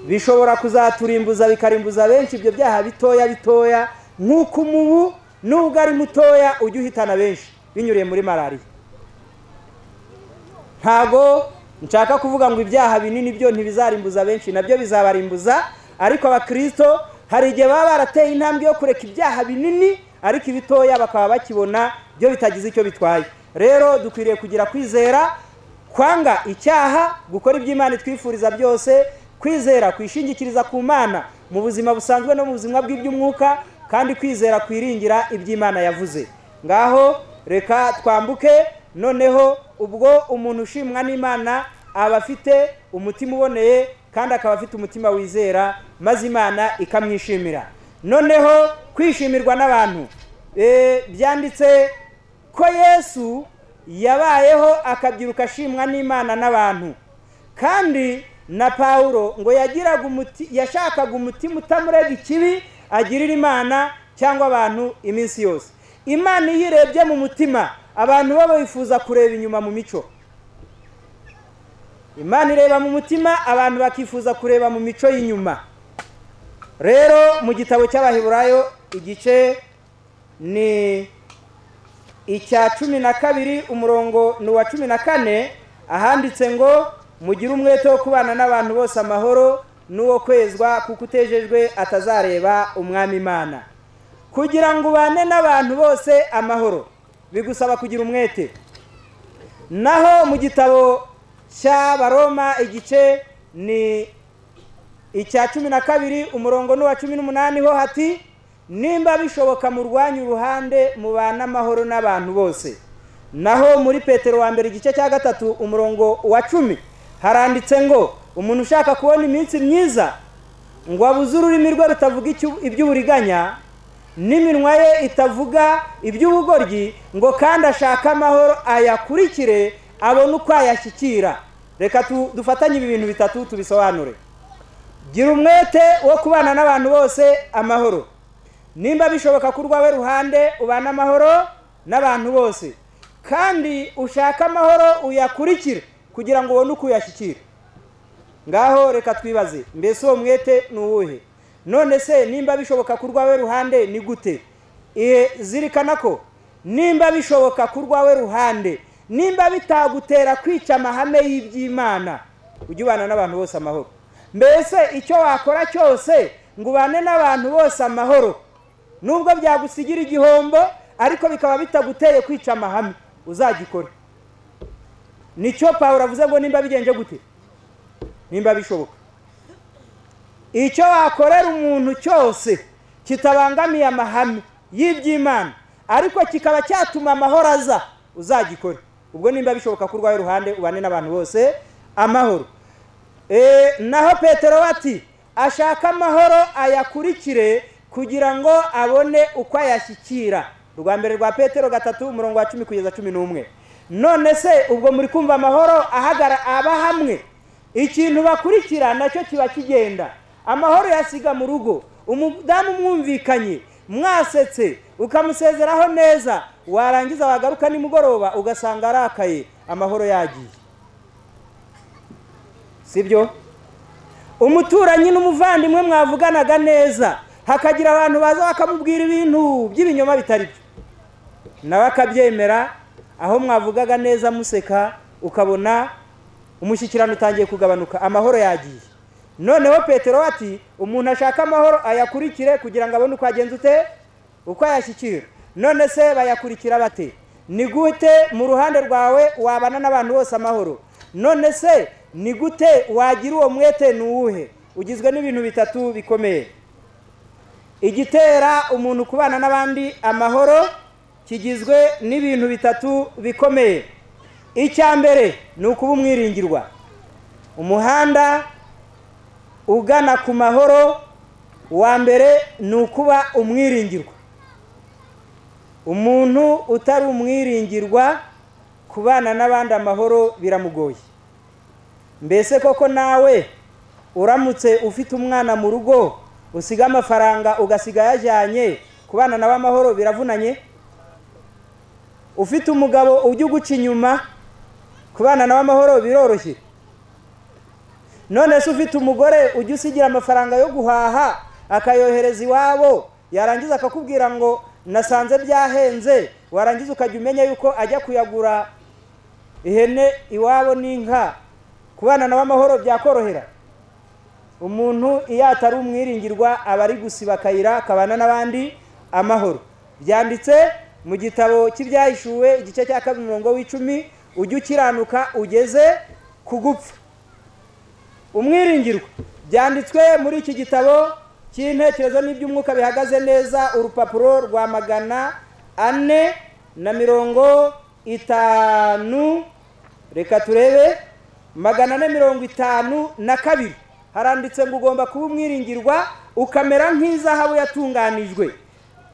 bishobora kuzaturimbuza bikarimbuza benshi ibyo byaha bitoya bitoya nk'uko umubu nubwo ari mutoya ujya uhitana benshi binyuriye muri malariya ntago nshaka kuvuga ngo ibyaha binini byo ntibizarimbuza benshi nabyo bizabarimbuza ariko abakirisito hari igihe baba barateye intambwe yo kureka ibyaha binini ariko ibitoya bakaba bakibona byo bitagize icyo bitwaye rero dukwiriye kugira kwizera kwanga icyaha gukora iby'imana itwifuriza byose kwizera kwishingikiriza ku mana mu buzima busanzwe no mu buzima bw'iby'umwuka kandi kwizera kwiringira iby'imana yavuze ngaho reka twambuke noneho ubwo umuntu ushimwa n'imana aba afite umutima uboneye kandi akaba afite umutima wizera maze imana ikamwishimira noneho kwishimirwa n'abantu Eh, byanditse ko yesu yabayeho akabyiruka ashimwa n'imana n'abantu kandi na pawulo ngo yagiraga umuti yashakaga umutima utamurega ikibi agirira imana cyangwa abantu iminsi yose imana iyo irebye mu mutima abantu bo bifuza kureba inyuma mu mico imana ireba mu mutima abantu bakifuza kureba mu mico y'inyuma rero mu gitabo cy'abaheburayo igice ni icya cumi na kabiri umurongo ni uwa cumi na kane ahanditse ngo mugire umwete wo kubana n'abantu bose amahoro n'uwo kwezwa kuko utejejwe atazareba umwami imana kugira ngo ubane n'abantu bose amahoro bigusaba kugira umwete naho mu gitabo cy'abaroma igice ni icya cumi na kabiri umurongo n'uwa cumi n'umunani ho hati nimba bishoboka murwanya uruhande mubane amahoro n'abantu bose naho muri petero wa mbere igice cya gatatu umurongo wa cumi haranditse ngo umuntu ushaka kubona iminsi myiza ngo abuze ururimi rwe rutavuga iby'uburiganya n'iminwa ye itavuga iby'ubugoryi ngo kandi ashake amahoro ayakurikire abone uko ayashyikira reka dufatanye ibi bintu bitatu tubisobanure gira umwete wo kubana n'abantu bose amahoro nimba bishoboka ko urwawe ruhande ubana amahoro n'abantu bose kandi ushaka amahoro uyakurikire kugira ngo ubone uko uyashyikira ngaho reka twibaze mbese uwo mwete ni uwuhe none se nimba bishoboka ko urwawe ruhande ni gute zirikana ko nimba bishoboka ko urwawe ruhande nimba bitagutera kwica amahame y'iby'imana ujye ubana n'abantu bose amahoro mbese icyo wakora cyose ngo ubane n'abantu bose amahoro nubwo byagusigira igihombo ariko bikaba bitaguteye kwica amahame uzagikora nicyo pawuro avuze ngo nimba bigenje gute nimba bishoboka icyo wakorera umuntu cyose kitabangamiye amahame y'iby'imana ariko kikaba cyatuma amahoro aza uzagikore ubwo nimba bishoboka ko urwaye uruhande ubane n'abantu bose amahoro naho petero bati ashaka amahoro ayakurikire kugira ngo abone uko ayashyikira urwa mbere rwa petero gatatu umurongo wa cumi kugeza cumi n'umwe none se ubwo muri kumva amahoro ahagara aba hamwe ikintu bakurikira nacyo kiba kigenda amahoro yasiga mu rugo umudamu mwumvikanye mwasetse ukamusezeraho neza warangiza wagaruka nimugoroba ugasanga arakaye amahoro yagiye si byo umuturanyi n'umuvandimwe mwavuganaga neza hakagira abantu baza bakamubwira ibintu by'ibinyoma bitari byo nawe akabyemera aho mwavugaga neza museka ukabona umushyikirano utangiye kugabanuka amahoro yagiye noneho petero ati umuntu ashaka amahoro ayakurikire kugira ngo abone uko agenza ute uko ayashyikira none se bayakurikira bate ni gute mu ruhande rwawe wabana n'abantu bose amahoro none se ni gute wagira uwo mwete ni uwuhe ugizwe n'ibintu bitatu bikomeye igitera umuntu kubana n'abandi amahoro kigizwe n'ibintu bitatu bikomeye icya mbere ni ukuba umwiringirwa umuhanda ugana ku mahoro wa mbere ni ukuba umwiringirwa umuntu utari umwiringirwa kubana n'abandi amahoro biramugoye mbese koko nawe uramutse ufite umwana mu rugo usiga amafaranga ugasiga ayajyanye kubana nawe amahoro biravunanye ufite umugabo ujya uguca inyuma kubana nawe amahoro biroroshye none se ufite umugore ujya usigira amafaranga yo guhaha akayohereza iwabo yarangiza akakubwira ngo nasanze byahenze warangiza ukajya umenya yuko ajya kuyagura ihene iwabo n'inka kubana nawe amahoro byakorohera umuntu iyo atari umwiringirwa aba ari gusiba akayira akabana n'abandi amahoro byanditse mu gitabo cy'ibyahishuwe igice cya kabiri umurongo w'icumi ujye ukiranuka ugeze ku gupfa umwiringirwa byanditswe muri iki gitabo cy'intekerezo n'iby'umwuka bihagaze neza urupapuro rwa magana ane na mirongo itanu reka turebe magana ane mirongo itanu na kabiri haranditse ngo ugomba kuba umwiringirwa ukamera nk'izahabu yatunganijwe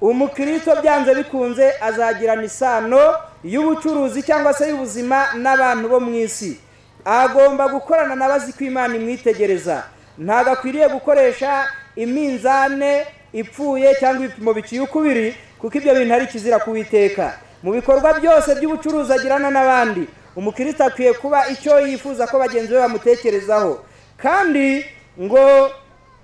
umukristo byanze bikunze azagirana isano y'ubucuruzi cyangwa se y'ubuzima n'abantu bo mu isi agomba gukorana n'abazi ko imana imwitegereza ntabwo akwiriye gukoresha iminzane ipfuye cyangwa ibipimo biciye ukubiri kuko ibyo bintu ari ikizira kuwiteka mu bikorwa byose by'ubucuruzi agirana n'abandi umukristo akwiye kuba icyo yifuza ko bagenzi be bamutekerezaho kandi ngo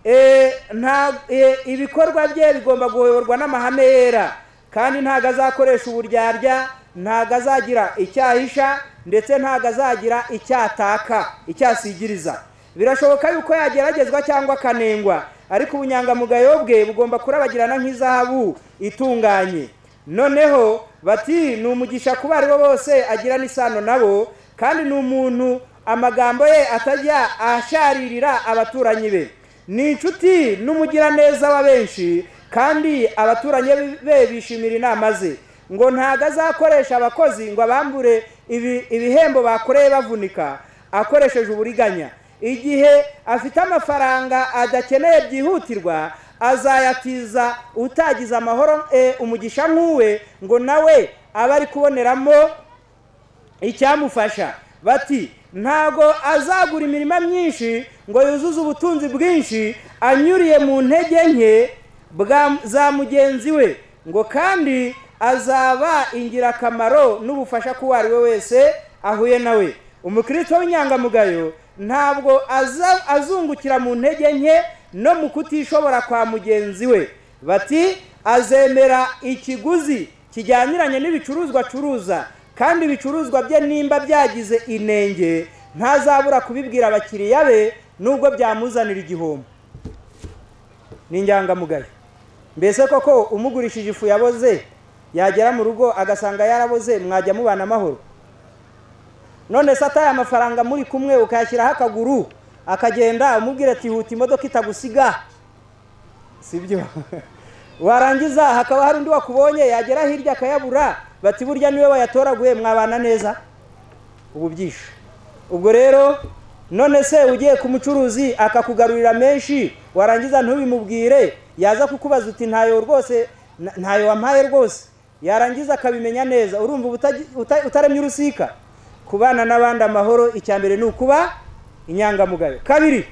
eh, nta- eh, ibikorwa bye bigomba guhoborwa n'amahame yera kandi ntago azakoresha uburyarya ntago azagira icyahisha ndetse ntago azagira icyataka icyasigiriza birashoboka yuko yageragezwa cyangwa akanengwa ariko ubunyangamugayo bwe bugomba kurabagirana nk'izahabu itunganye noneho bati ni umugisha kuba aribo bose agirana isano nabo kandi ni umuntu amagambo ye atajya asharirira abaturanyi be ni inshuti n'umugiraneza wa benshi kandi abaturanyi be bishimira inama ze ngo ntago azakoresha abakozi ngo abambure ibi- ibihembo bakoreye bavunika akoresheje uburiganya igihe afite amafaranga adakeneye byihutirwa azayatiza utagize amahoro eh, umugisha nk'uwe ngo nawe abe ari kuboneramo icyamufasha bati ntago azagura imirima myinshi ngo yuzuze ubutunzi bwinshi anyuriye mu ntege nke bwa za mugenzi we ngo kandi azaba ingirakamaro n'ubufasha k'uwo ari we wese ahuye nawe umukristo w'inyangamugayo ntabwo aza- azungukira mu ntege nke no mu kutishobora kwa mugenzi we bati azemera ikiguzi kijyaniranye n'ibicuruzwa acuruza kandi ibicuruzwa bye nimba byagize inenge ntazabura kubibwira abakiriya be nubwo byamuzanira igihombo ni inyangamugayo mbese koko umugurishije ifu yaboze yagera mu rugo agasanga yaraboze mwajya mubana amahoro none se ataye amafaranga muri kumwe ukayashyiraho akaguru akagenda umubwira ati huta imodoka itagusiga si byo warangiza hakaba hari undi wakubonye yagera hirya akayabura bati burya niwe wayatoraguye mwabana neza ubu byishe ubwo rero none se ugiye ku mucuruzi akakugarurira menshi warangiza ntubimubwire yaza kukubaza uti ntayo rwose na- ntayo wampaye rwose yarangiza akabimenya neza urumva uba utagi- uta- utaremye urusika kubana n'abandi amahoro icya mbere ni ukuba inyangamugayo kabiri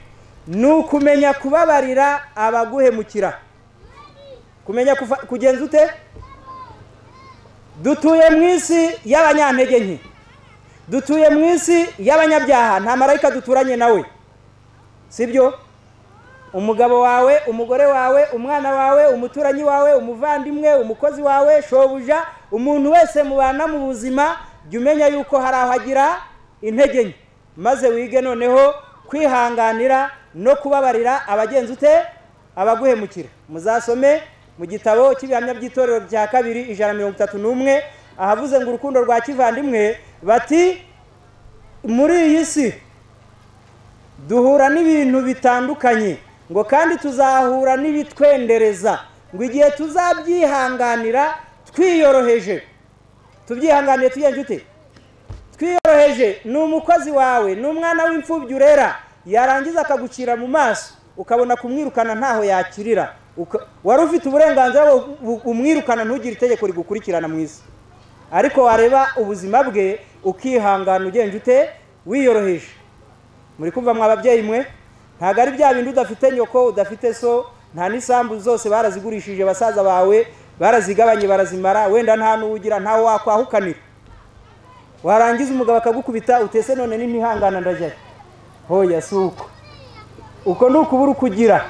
ni ukumenya kubabarira abaguhemukira kumenya kufa- kugenza ute dutuye mu isi y'abanyantege nke dutuye mu isi y'abanyabyaha nta marayika duturanye nawe sibyo umugabo wawe umugore wawe umwana wawe umuturanyi wawe umuvandimwe umukozi wawe shobuja umuntu wese mubana mu buzima jya umenya yuko hari aho agira intege nke maze wige noneho kwihanganira no kubabarira abagenzi ute abaguhemukira muzasome mu gitabo cy'ibihamya by'itorero rya kabiri ijana na mirongo itatu n'umwe ahavuze ngo urukundo rwa kivandimwe bati muri iyi si duhura n'ibintu bitandukanye ngo kandi tuzahura n'ibitwendereza ngo igihe tuzabyihanganira twiyoroheje tubyihanganiye tugenje ute twiyoroheje ni umukozi wawe ni umwana w'imfubyi urera yarangiza akagucira mu maso ukabona kumwirukana ntaho yakirira Uka- wari ufite uburenganzira bwo bu- umwirukana ntugire itegeko rigukurikirana mu isi ariko wareba ubuzima bwe ukihangana ugenje ute wiyoroheje muri kumva mwa babyeyi mwe ntabwo ari bya bindi udafite nyoko udafite so nta n'isambu zose barazigurishije basaza bawe barazigabanye barazimara wenda nta n'uwugira ntawe wakwahukanira warangiza umugabo akagukubita utese none n'intihangana ndajyayo hoya si uko uko ni ukubura ukugira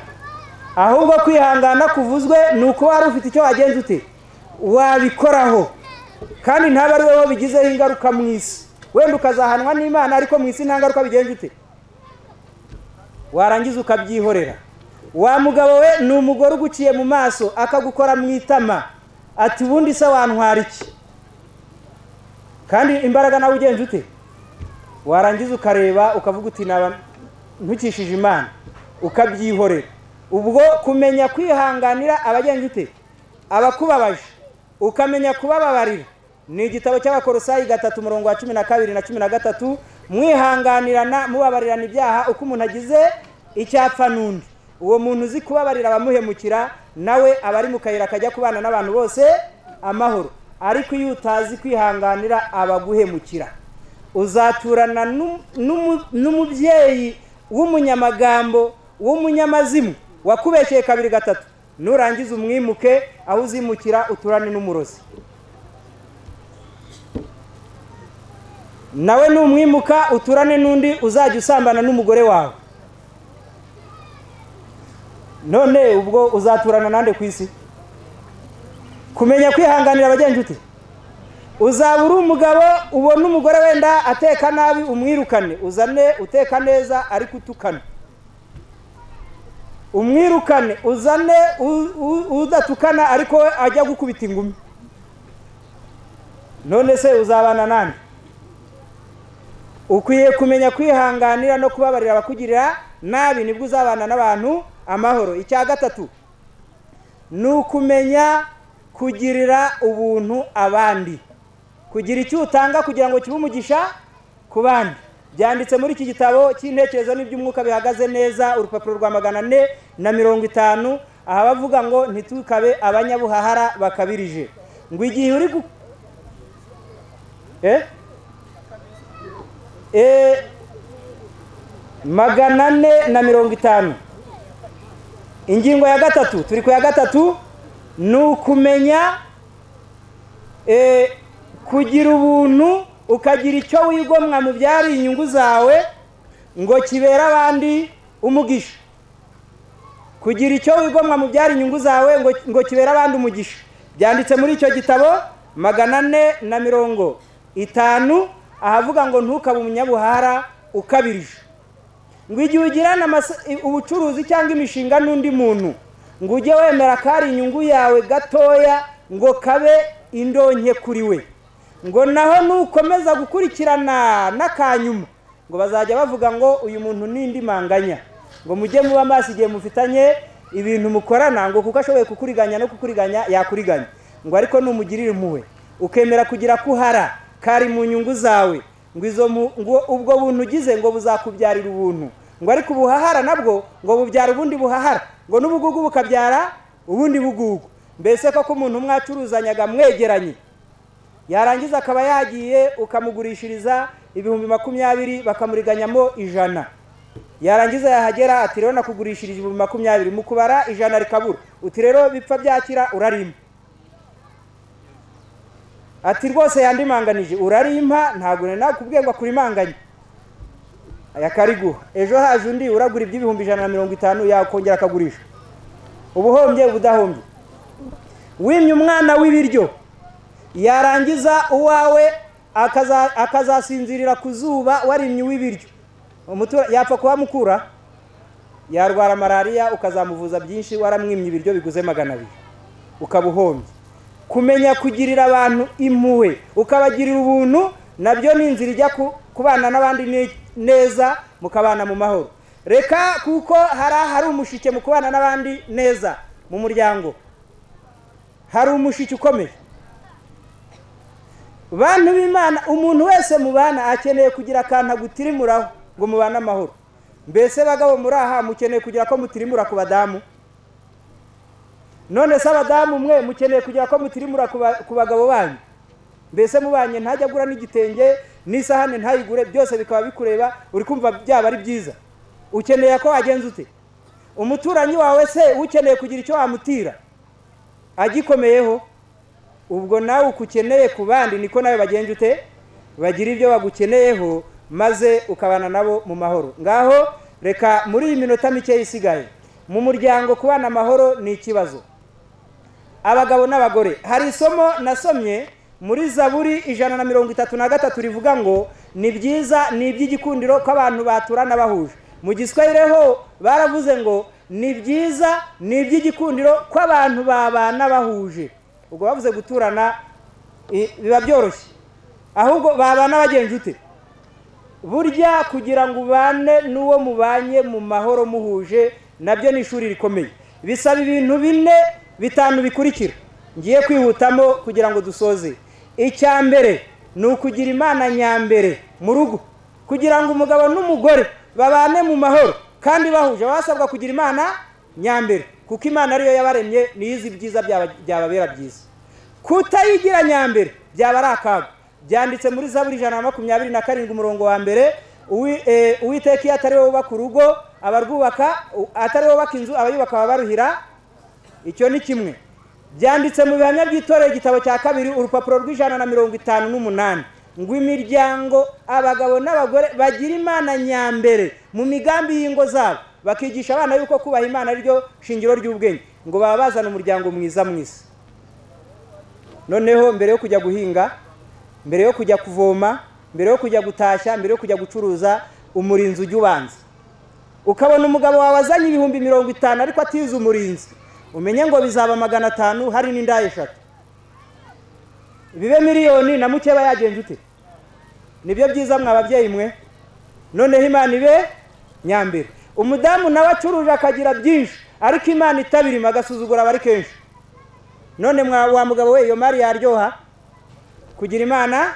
ahubwo kwihangana kuvuzwe ni uko wari ufite icyo wagenza ute wabikoraho kandi ntabe ari wowe bigizeho ingaruka mu isi wenda ukazahanwa n'imana ariko mu isi nta ngaruka bigenza ute warangiza ukabyihorera wa mugabo we ni umugore uguciye mu maso akagukora mu itama ati ubundi se wantwara iki kandi imbaraga nawe ugenza ute warangiza ukareba ukavuga uti naba ntukishije imana ukabyihorera ubwo kumenya kwihanganira abagenza ute abakubabaje ukamenya kubababarira ni igitabo cy'abakorosayi gatatu umurongo wa cumi na kabiri na cumi na gatatu mwihanganirana mubabarirana ibyaha uko umuntu agize icyapfa n'undi uwo muntu uzi kubabarira abamuhemukira nawe aba ari mu kayira kajya kubana n'abantu bose amahoro ariko iyo utazi kwihanganira abaguhemukira uzaturana n'um- n'umu- n'umubyeyi w'umunyamagambo w'umunyamazimu wakubeshyeye kabiri gatatu nurangiza umwimuke aho uzimukira uturane n'umurozi nawe numwimuka uturane n'undi uzajya usambana n'umugore wawe none ubwo uzaturana nande ku isi kumenya kwihanganira abagenzi ute uzaba uri umugabo ubona umugore wenda ateka nabi umwirukane uzane uteka neza ariko utukana umwirukane uzane u- u- udatukana ariko ajya gukubita ingumi none se uzabana nande ukwiye kumenya kwihanganira no kubabarira abakugirira nabi nibwo uzabana n'abantu amahoro icya gatatu ni ukumenya kugirira ubuntu abandi kugira icyo utanga kugira ngo kibe umugisha ku bandi byanditse muri iki gitabo cy'intekerezo n'iby'umwuka bihagaze neza urupapuro rwa magana ane na mirongo itanu aha bavuga ngo ntitukabe abanyabuhahara bakabirije ngo igihe uri gu... eh? eh, magana ane na mirongo itanu ingingo ya gatatu turi ku ya gatatu ni ukumenya eh, kugira ubuntu ukagira icyo wigomwa mu byari inyungu zawe ngo kibere abandi umugisha kugira icyo wigomwa mu byari inyungu zawe ngo, ngo kibere abandi umugisha byanditse muri icyo gitabo magana ane na mirongo itanu ahavuga ngo ntukabe umunyabuhara ukabirije ngo igihe ugirana amasa- i- ubucuruzi cyangwa imishinga n'undi muntu ngo ujye wemera ko ari inyungu yawe gatoya ngo kabe indonke kuri we ngo naho nukomeza gukurikirana n'akanyuma ngo bazajya bavuga ngo uyu muntu ni indi manganya ngo mujye muba amaso igihe mufitanye ibintu mukorana ngo kuko ashoboye kukuriganya no kukuriganya yakuriganya ngo ariko numugirira impuhwe ukemera kugira ko uhara kari mu nyungu zawe ngo izo mu- ngo ubwo buntu ugize ngo buzakubyarira ubuntu ngo ariko ubuhahara nabwo ngo bubyara ubundi buhahara ngo n'ubugugu bukabyara ubundi bugugu mbese koko umuntu mwacuruzanyaga mwegeranye yarangiza akaba yagiye ukamugurishiriza ibihumbi makumyabiri bakamuriganyamo ijana yarangiza yahagera ati rero nakugurishirije ibihumbi makumyabiri mu kubara ijana rikabura uti rero bipfa byakira urarima ati rwose yandimanganije urarimpa ntabwo nari nakubwiye ngo akurimanganye aya kariguha ejo haje undi uragura iby'ibihumbi ijana na mirongo itanu yakongera akagurisha ubuhombye ubudahombye wimye umwana w'ibiryo yarangiza uwawe akaza- akazasinzirira ku zuba warimye uw'ibiryo Umutura- yapfa kuhamukura yarwara malariya ukazamuvuza byinshi waramwimye ibiryo biguze magana abiri ukaba uhombye kumenya kugirira abantu impuhwe ukabagirira ubuntu nabyo ni inzira ijya ku- kubana n'abandi ne- neza mukabana mu mahoro reka kuko hari ahari umushike mu kubana n'abandi neza mu muryango hari umushike ukomeye bantu b'imana umuntu wese mubana akeneye kugira akantu agutirimuraho ngo mubane amahoro mbese bagabo muri aha mukeneye kugira ko mutirimura ku badamu none se abadamu mwe mukeneye kugira ko mutirimura ku ba- ku bagabo banyu mbese mubanye ntajya agura n'igitenge n'isahane ntayigure byose bikaba bikureba uri kumva byaba ari byiza ukeneye ko wagenza ute umuturanyi wawe se ukeneye kugira icyo wamutira agikomeyeho ubwo nawe uko ukeneye ku bandi niko nawe bagenje ute bagira ibyo bagukeneyeho maze ukabana nabo mu mahoro ngaho reka muri iyi minota mikeya isigaye mu muryango kubana amahoro ni ikibazo abagabo n'abagore hari isomo nasomye muri zaburi ijana na mirongo itatu na gatatu rivuga ngo ni byiza ni iby'igikundiro ko abantu baturana bahuje mu giswahili ho baravuze ngo ni byiza ni iby'igikundiro ko abantu babana bahuje ubwo bavuze guturana i- biba byoroshye ahubwo babana bagenje ute burya kugira ngo ubane n'uwo mubanye mu mahoro muhuje nabyo ni ishuri rikomeye bisaba ibintu bine bitanu bikurikira ngiye kwihutamo kugira ngo dusoze icya mbere ni ukugira imana nyambere mu rugo kugira ngo umugabo n'umugore babane mu mahoro kandi bahuje baba basabwa kugira imana nyambere kuko imana ariyo yabaremye niyo izi ibyiza byaba- byababera byiza kutayigira nyambere byaba ari akaga byanditse muri zaburi ijana na makumyabiri na karindwi umurongo wa mbere Uwi- eh, uwiteka iyo atari wowe wubaka urugo abarwubaka u- atari wowe wubaka inzu abayubaka babaruhira icyo ni kimwe byanditse mu bihamya by'itorero igitabo cya kabiri urupapuro rw'ijana na mirongo itanu n'umunani ngo imiryango abagabo n'abagore bagira imana nyambere mu migambi y'ingo zabo bakigisha abana yuko kubaha imana ryo shingiro ry'ubwenge ngo baba bazana umuryango mwiza mwiza noneho mbere yo kujya guhinga mbere yo kujya kuvoma mbere yo kujya gutashya mbere yo kujya gucuruza umurinzi ujya ubanza ukabona umugabo wawe azanye ibihumbi mirongo itanu ariko atize umurinzi umenye ngo bizaba magana atanu hari n'indaya eshatu bibe miliyoni na mukeba yagenje ute nibyo byiza mwa babyeyi mwe noneho imana ibe nyambere umudamu nawe acuruje akagira byinshi ariko imana itabirima agasuzugura aba ari kenshi none mwa wa mugabo we iyo mari yaryoha kugira imana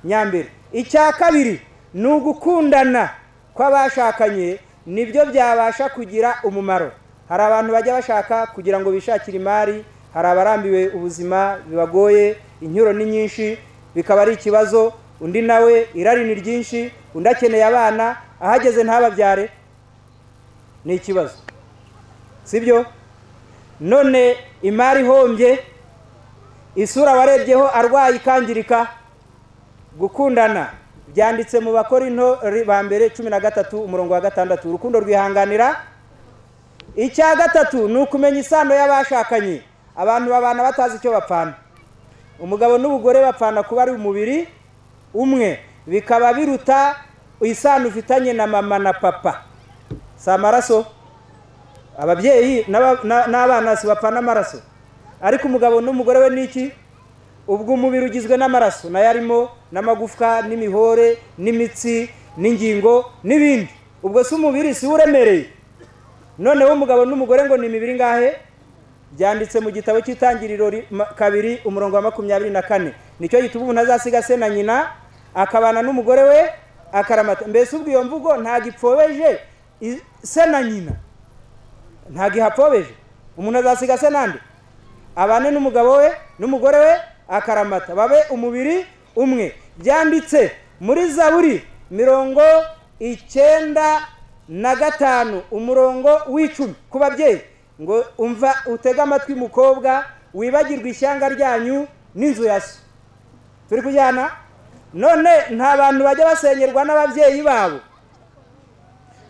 nyambere icya kabiri ni ugukundana kw'abashakanye nibyo byabasha kugira umumaro hari abantu bajya bashaka kugira ngo bishakire imari hari abarambiwe ubuzima bibagoye inyuro ni nyinshi bikaba ari ikibazo undi nawe irari ni ryinshi undi akeneye abana ahageze ntababyare ni ikibazo sibyo none imari ihombye isura warebyeho arwaye ikangirika gukundana byanditse mu bakora intore ba mbere cumi na gatatu umurongo wa gatandatu urukundo rwihanganira icya gatatu ni ukumenya isano y'abashakanye abantu babana batazi icyo bapfana umugabo n'umugore bapfana kuba ari umubiri umwe bikaba biruta isano ufitanye na mama na papa si amaraso ababyeyi n'abana si bapfana amaraso ariko umugabo n'umugore we ni iki ubwo umubiri ugizwe n'amaraso nayo arimo n'amagufwa n'imihore n'imitsi n'ingingo n'ibindi ubwo si umubiri si uremereye noneho umugabo n'umugore ngo ni imibiri ngahe byanditse mu gitabo cy'itangiriro kabiri umurongo wa makumyabiri na kane nicyo gituma umuntu azasiga se na nyina akabana n'umugore we akaramata mbese ubwo iyo mvugo ntabwo ipfobeje se na nyina ntabwo ihapfobeje umuntu azasiga se nande abane n'umugabo we n'umugore we akaramata babe umubiri umwe byanditse muri zaburi mirongo icyenda na gatanu umurongo w'icumi ku babyeyi ngo umva utege amatwi mukobwa wibagirwe ishyanga ryanyu n'inzu ya so turi kujyana none nta bantu bajya basengerwa n'ababyeyi babo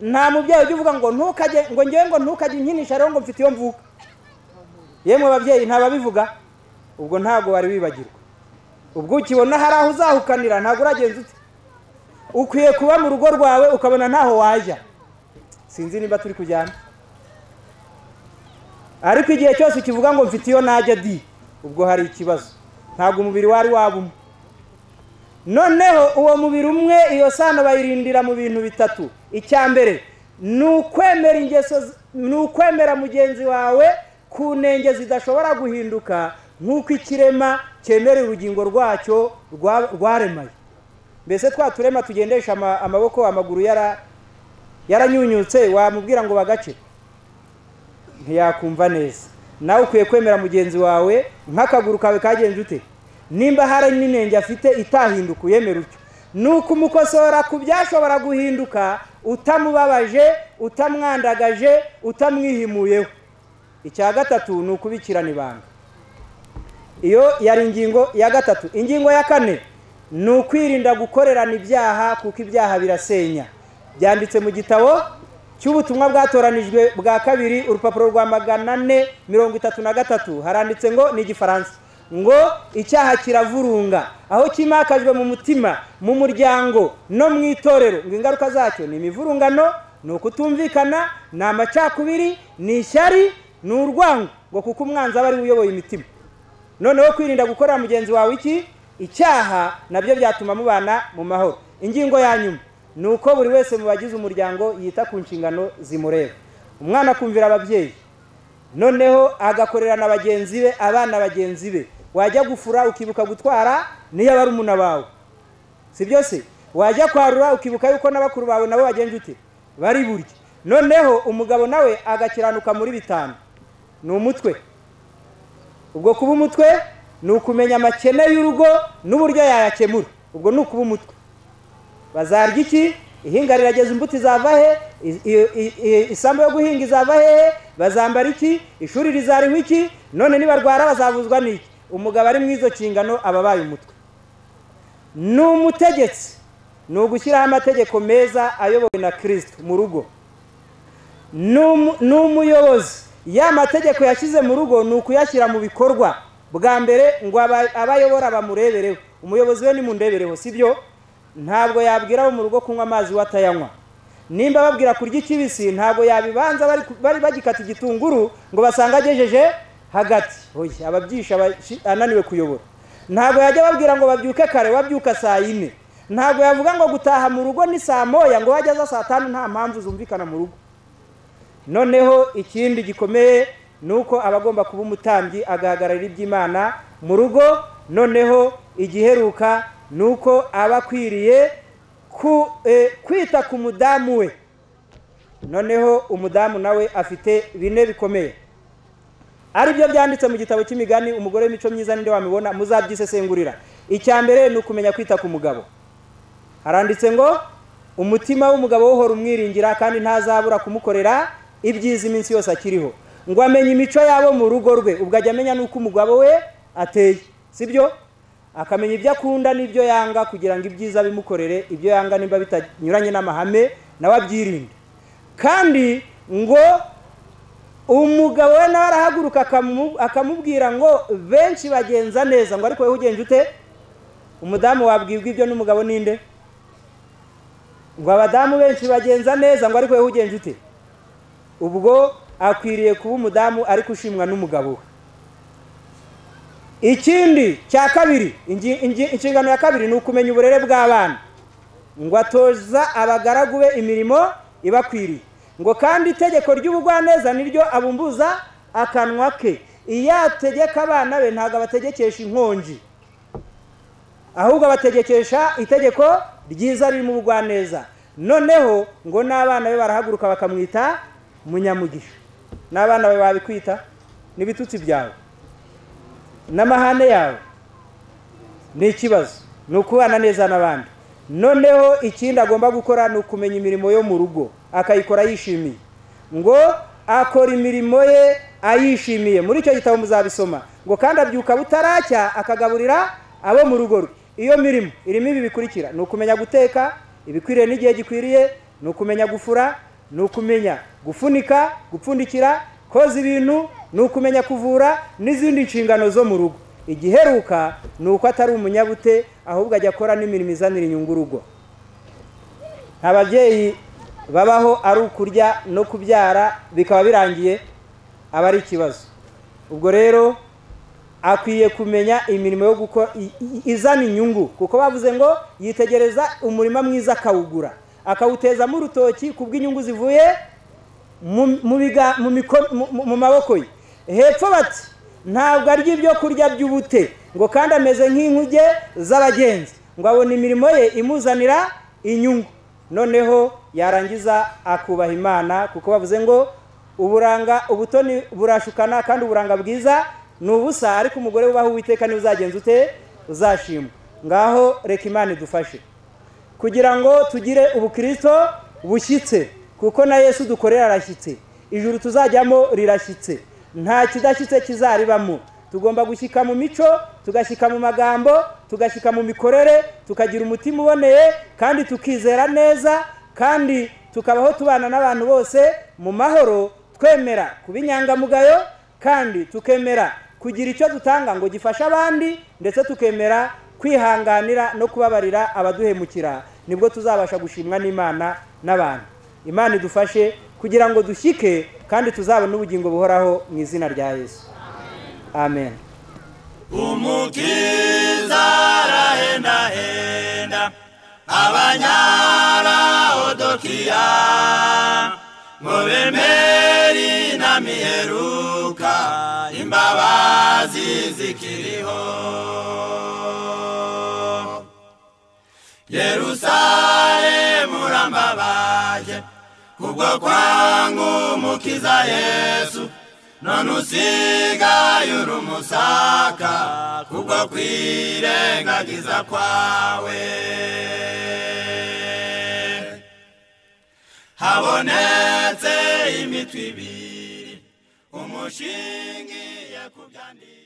nta mubyeyi ujya uvuga ngo ntukajye ngo ngewe ngo ntukajye unkinisha rero ngo mfite iyo mvuka yemwe babyeyi ntababivuga ubwo ntabwo wari wibagirwa ubwo ukibona hari aho uzahukanira ntabwo uragenza ute ukwiye kuba mu rugo rwawe ukabona ntaho wajya sinzi niba turi kujyana ariko igihe cyose ukivuga ngo mfite iyo najya di ubwo hari ikibazo ntabwo umubiri wari waba umwe noneho uwo mubiri umwe iyo sano bayirindira mu bintu bitatu icya mbere ni ukwemera ingeso ni ukwemera mugenzi wawe ku ntenge zidashobora guhinduka nk'uko ikirema cyemera urugingo rwacyo rwaremaye mbese twa turema tugendesha amaboko amaguru yaranyunyutse wamubwira ngo bagace ntiyakumva neza nawe ukwiye kwemera mugenzi wawe nk'akaguru kawe kagenze ute nimba hari n'inenge afite itahinduka uyemera utyo ni ukumukosora ku byashobora guhinduka utamubabaje utamwandagaje utamwihimuyeho icya gatatu ni ukubikirana ibanga iyo yari ingingo ya gatatu ingingo ya kane ni ukwirinda gukorerana ibyaha kuko ibyaha birasenya byanditse mu gitabo cy'ubutumwa bwatoranijwe bwa kabiri urupapuro rwa magana ane mirongo itatu na gatatu haranditse ngo ni igifaransa ngo icyaha kiravurunga aho kimakajwe mu mutima mu muryango no mu itorero ngo ingaruka zacyo ni imivurungano ni ukutumvikana ni amacakubiri ni ishyari ni urwango ngo kuko umwanzi aba ari uyoboye imitima noneho kwirinda gukorera mugenzi wawe iki icyaha nabyo byatuma mubana mu mahoro ingingo ya nyuma ni uko buri wese mu bagize umuryango yita ku nshingano zimureba umwana akumvira ababyeyi noneho agakorera na bagenzi be abana bagenzi be wajya gufura ukibuka gutwara niyo aba ari umuna bawe si byose wajya kwarura ukibuka yuko na bakuru bawe nabo bagenje ute bari burya noneho umugabo nawe agakiranuka muri bitanu ni umutwe ubwo kuba umutwe ni ukumenya amakene y'urugo n'uburyo yayakemura ubwo ni ukuba umutwe bazarya iki ihinga rirageza imbuto izava he isambu yo guhinga izava hehe bazambara iki ishuri rizariho iki none nibarwara bazavuzwa n'iki umugabo ari mu izo nshingano aba abaye umutwe ni umutegetsi ni ugushyiraho amategeko meza ayobowe na kirisito mu rugo Ni umu- ni umuyobozi ya mategeko yashyize mu rugo ni ukuyashyira mu bikorwa bwa mbere ngo aba- abayobora bamurebereho umuyobozi we nimundebereho si byo ntabwo yabwira abo mu rugo kunywa amazi we atayanywa nimba babwira kurya ikibisi ntabwo yabibanza bari ku- bari bagikata igitunguru ngo basange agejeje hagati oya ababyisha abashi- ananiwe kuyobora ntabwo yajya babwira ngo babyuke kare wabyuka saa yine ntabwo yavuga ngo gutaha mu rugo ni saa moya ngo wajya aza saa tanu nta mpamvu zumvikana mu rugo noneho ikindi gikomeye ni uko aba agomba kuba umutambyi agahagararira iby'imana mu rugo noneho igiheruka ni uko aba akwiriye ku- eh, kwita ku mudamu we noneho umudamu nawe afite bine bikomeye ari byo byanditse mu gitabo cy'imigani umugore w'imico myiza ninde wamibona muzabyisesengurira icya mbere ni ukumenya kwita ku mugabo haranditse ngo umutima w'umugabo uhora umwiringira kandi ntazabura kumukorera ibyiza iminsi yose akiriho ngo amenye imico yabo mu rugo rwe ubwo ajya amenya n'uko umugabo we ateye sibyo akamenya ibyo akunda n'ibyo yanga kugira ngo ibyiza bimukorere ibyo yanga nimba bitanyuranye n'amahame nawe abyirinde kandi ngo umugabo we nawe arahaguruka akamu- akamubwira ngo benshi bagenza neza ngo ariko wowe ugenje ute umudamu wabwirwa ibyo n'umugabo ninde ngo abadamu benshi bagenza neza ngo ariko wowe ugenje ute ubwo akwiriye kuba umudamu ariko ushimwa n'umugabo we ikindi cya kabiri ingi- ingi- inshingano ya kabiri ni ukumenya uburere bw'abana ngo atoza abagaragu be imirimo ibakwiriye ngo kandi itegeko ry'ubugwaneza niryo abumbuza akanwa ke iyo ategeka abana be ntabwo abategekesha inkonji ahubwo abategekesha itegeko ryiza ririmo ubugwaneza noneho ngo n'abana be barahaguruka bakamwita munyamugisha n'abana be babikwita n'ibitutsi byawe n'amahane yawe ni ikibazo ni ukubana neza n'abandi noneho ikindi agomba gukora ni ukumenya imirimo yo mu rugo akayikora yishimiye ngo akora imirimo ye ayishimiye muri icyo gitabo muzabisoma ngo kandi abyuka butaracya akagaburira abo mu rugo rwe iyo mirimo irimo ibi bikurikira ni ukumenya guteka ibikwiriye n'igihe gikwiriye ni ukumenya gufura ni ukumenya gufunika gupfundikira koza ibintu ni ukumenya kuvura n'izindi nshingano zo mu rugo igiheruka ni uko atari umunyabute ahubwo ajya akora n'imirimo izanira inyungu urugo nta babyeyi babaho ari ukurya no kubyara bikaba birangiye aba ari ikibazo ubwo rero akwiye kumenya imirimo yo gukora i- i- izana inyungu kuko bavuze ngo yitegereza umurima mwiza akawugura akawutezamo urutoki ku bw'inyungu zivuye mu- mu biga- mu miko- mu- mu- mu maboko ye hepfo bati ntabwo arya ibyo kurya by'ubute ngo kandi ameze nk'inkuge z'abagenzi ngo abona imirimo ye imuzanira inyungu noneho yarangiza akubaha imana kuko bavuze ngo uburanga ubutoni burashukana kandi uburanga bwiza ni ubusa ariko umugore wubaha uwiteka niba uzagenza ute uzashimwa ngaho reka imana idufashe kugira ngo tugire ubukristo bushyitse kuko na yesu dukorera arashyitse ijuru tuzajyamo rirashyitse nta kidashyitse kizaribamo tugomba gushyika mu mico tugashyika mu magambo tugashyika mu mikorere tukagira umutima uboneye kandi tukizera neza kandi tukabaho tubana n'abantu bose mu mahoro twemera kuba inyangamugayo kandi tukemera kugira icyo dutanga ngo gifashe abandi ndetse tukemera kwihanganira no kubabarira abaduhemukira nibwo tuzabasha gushimwa n'imana n'abantu imana idufashe kugira ngo dushyike kandi tuzabone ubugingo buhoraho mu izina rya yesu amen umukiza arahendahenda abanyaraodokiya ngo bemeri na miheruka imbabazi zikiriho yerusalemu urambabaje kubwo kwangu umukiza yesu none usigaye uri umusaka kubwo kwirengagiza kwawe habonetse imitwe ibiri umushingiye ku byanditse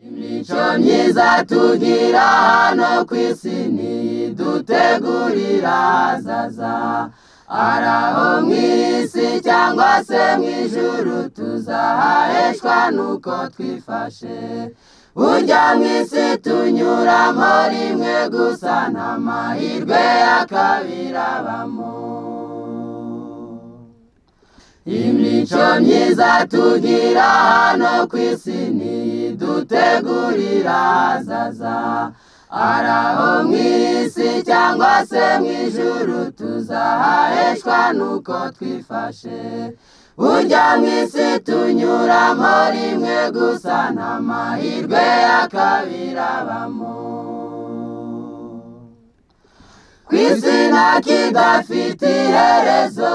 imico myiza tugira hano ku isi ntidutegurira ahazaza ari aho mu isi cyangwa se mu ijuru tuzahareshwa nuko twifashe burya mu isi tunyuramo rimwe gusa nta mahirwe ya kabiri abamo imico myiza tugira hano ku isi ntidutegurira ahazaza ari aho mu isi cyangwa se mu ijuru tuzahareshwa nuko twifashe burya mu isi tunyuramo rimwe gusa nta mahirwe ya kabiri abamo ku isi nta kidafite iherezo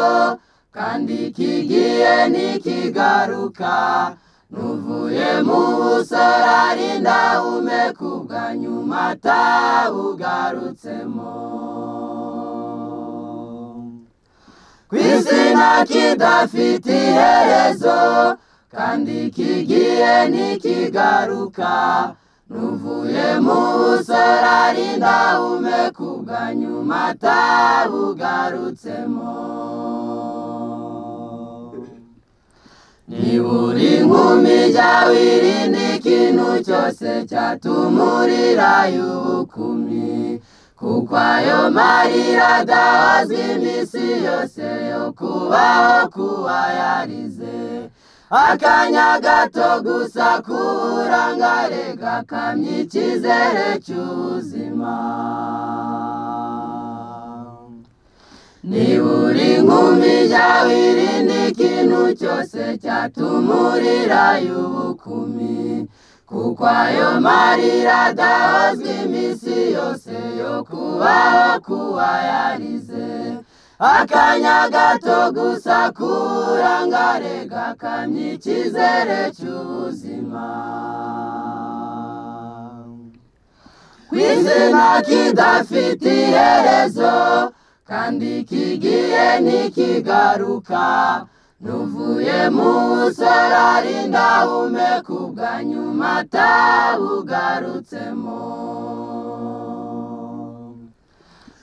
kandi kigiye ntikigaruka nuvuye mu busore ari ndahumeku bwa nyuma atabugarutsemo ku isi nta kidafite iherezo kandi kigiye ntikigaruka nuvuye mu busore ari ndahumeku bwa nyuma atabugarutsemo niburi nkumi jyawe irinde ikintu cyose cyatumurira y'ubukumi kuko ayo marira adahozwa iminsi yose yo kubaho kuba yarize akanya gato gusa k'uburangare gakamya icyizere cy'ubuzima niburi nkumi jyawe irinde ikintu cyose cyatumurira y'ubukumi kuko ayo marira adahozwa iminsi yose yo kubaho kuba yarize akanya gato gusa k'uburangare gakamya icyizere cy'ubuzima ku izina kidafite iherezo kandi kigiye ntikigaruka nuvuye mu busore ari ndahumeka ubwa nyuma atabugarutsemo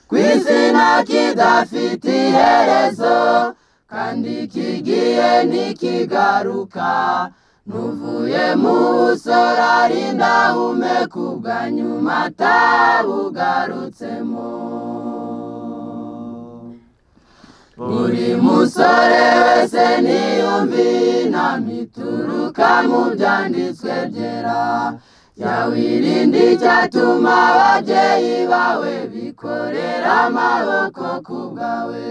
ku izina kidafite iherezo kandi kigiye ntikigaruka nuvuye mu busore ari ndahumeka ubwa nyuma atabugarutsemo buri musore wese niyumvi inama ituruka mu byanditswe byera yawirinde icyatuma ababyeyi bawe bikorera amaboko ku bwawe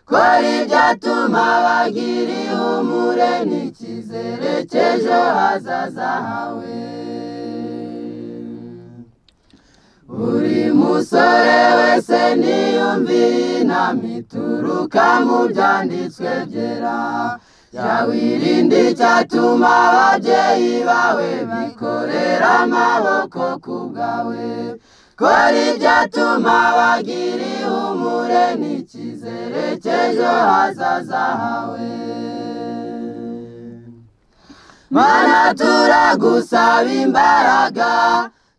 kora ibyatuma bagira ihumure n'icyizere cy'ejo hazaza hawe buri musore wese niyumvi inama ituruka mu byanditswe byera yawirinde icyatuma ababyeyi bawe bikorera amaboko ku bwawe kora ibyatuma bagira ihumure n'icyizere cy'ejo hazaza hawe mana turagusaba imbaraga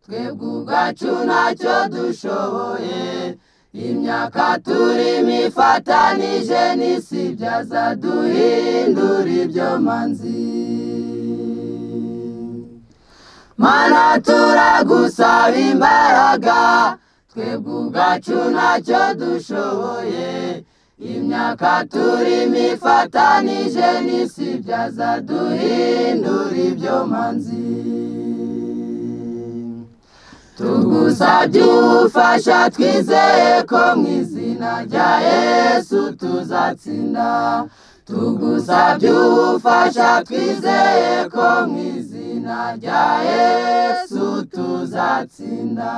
twebwe ubwacu ntacyo dushoboye imyaka turimo ifatanije n'isi byaza duhindura ibyo manzi mana turagusaba imbaraga twebwe ubwacu ntacyo dushoboye imyaka turimo ifatanije n'isi byaza duhindura ibyo manzi tugusabye ubufasha twizeye ko mu izina rya yesu tuzatsinda tugusabye ubufasha twizeye ko mu izina rya yesu tuzatsinda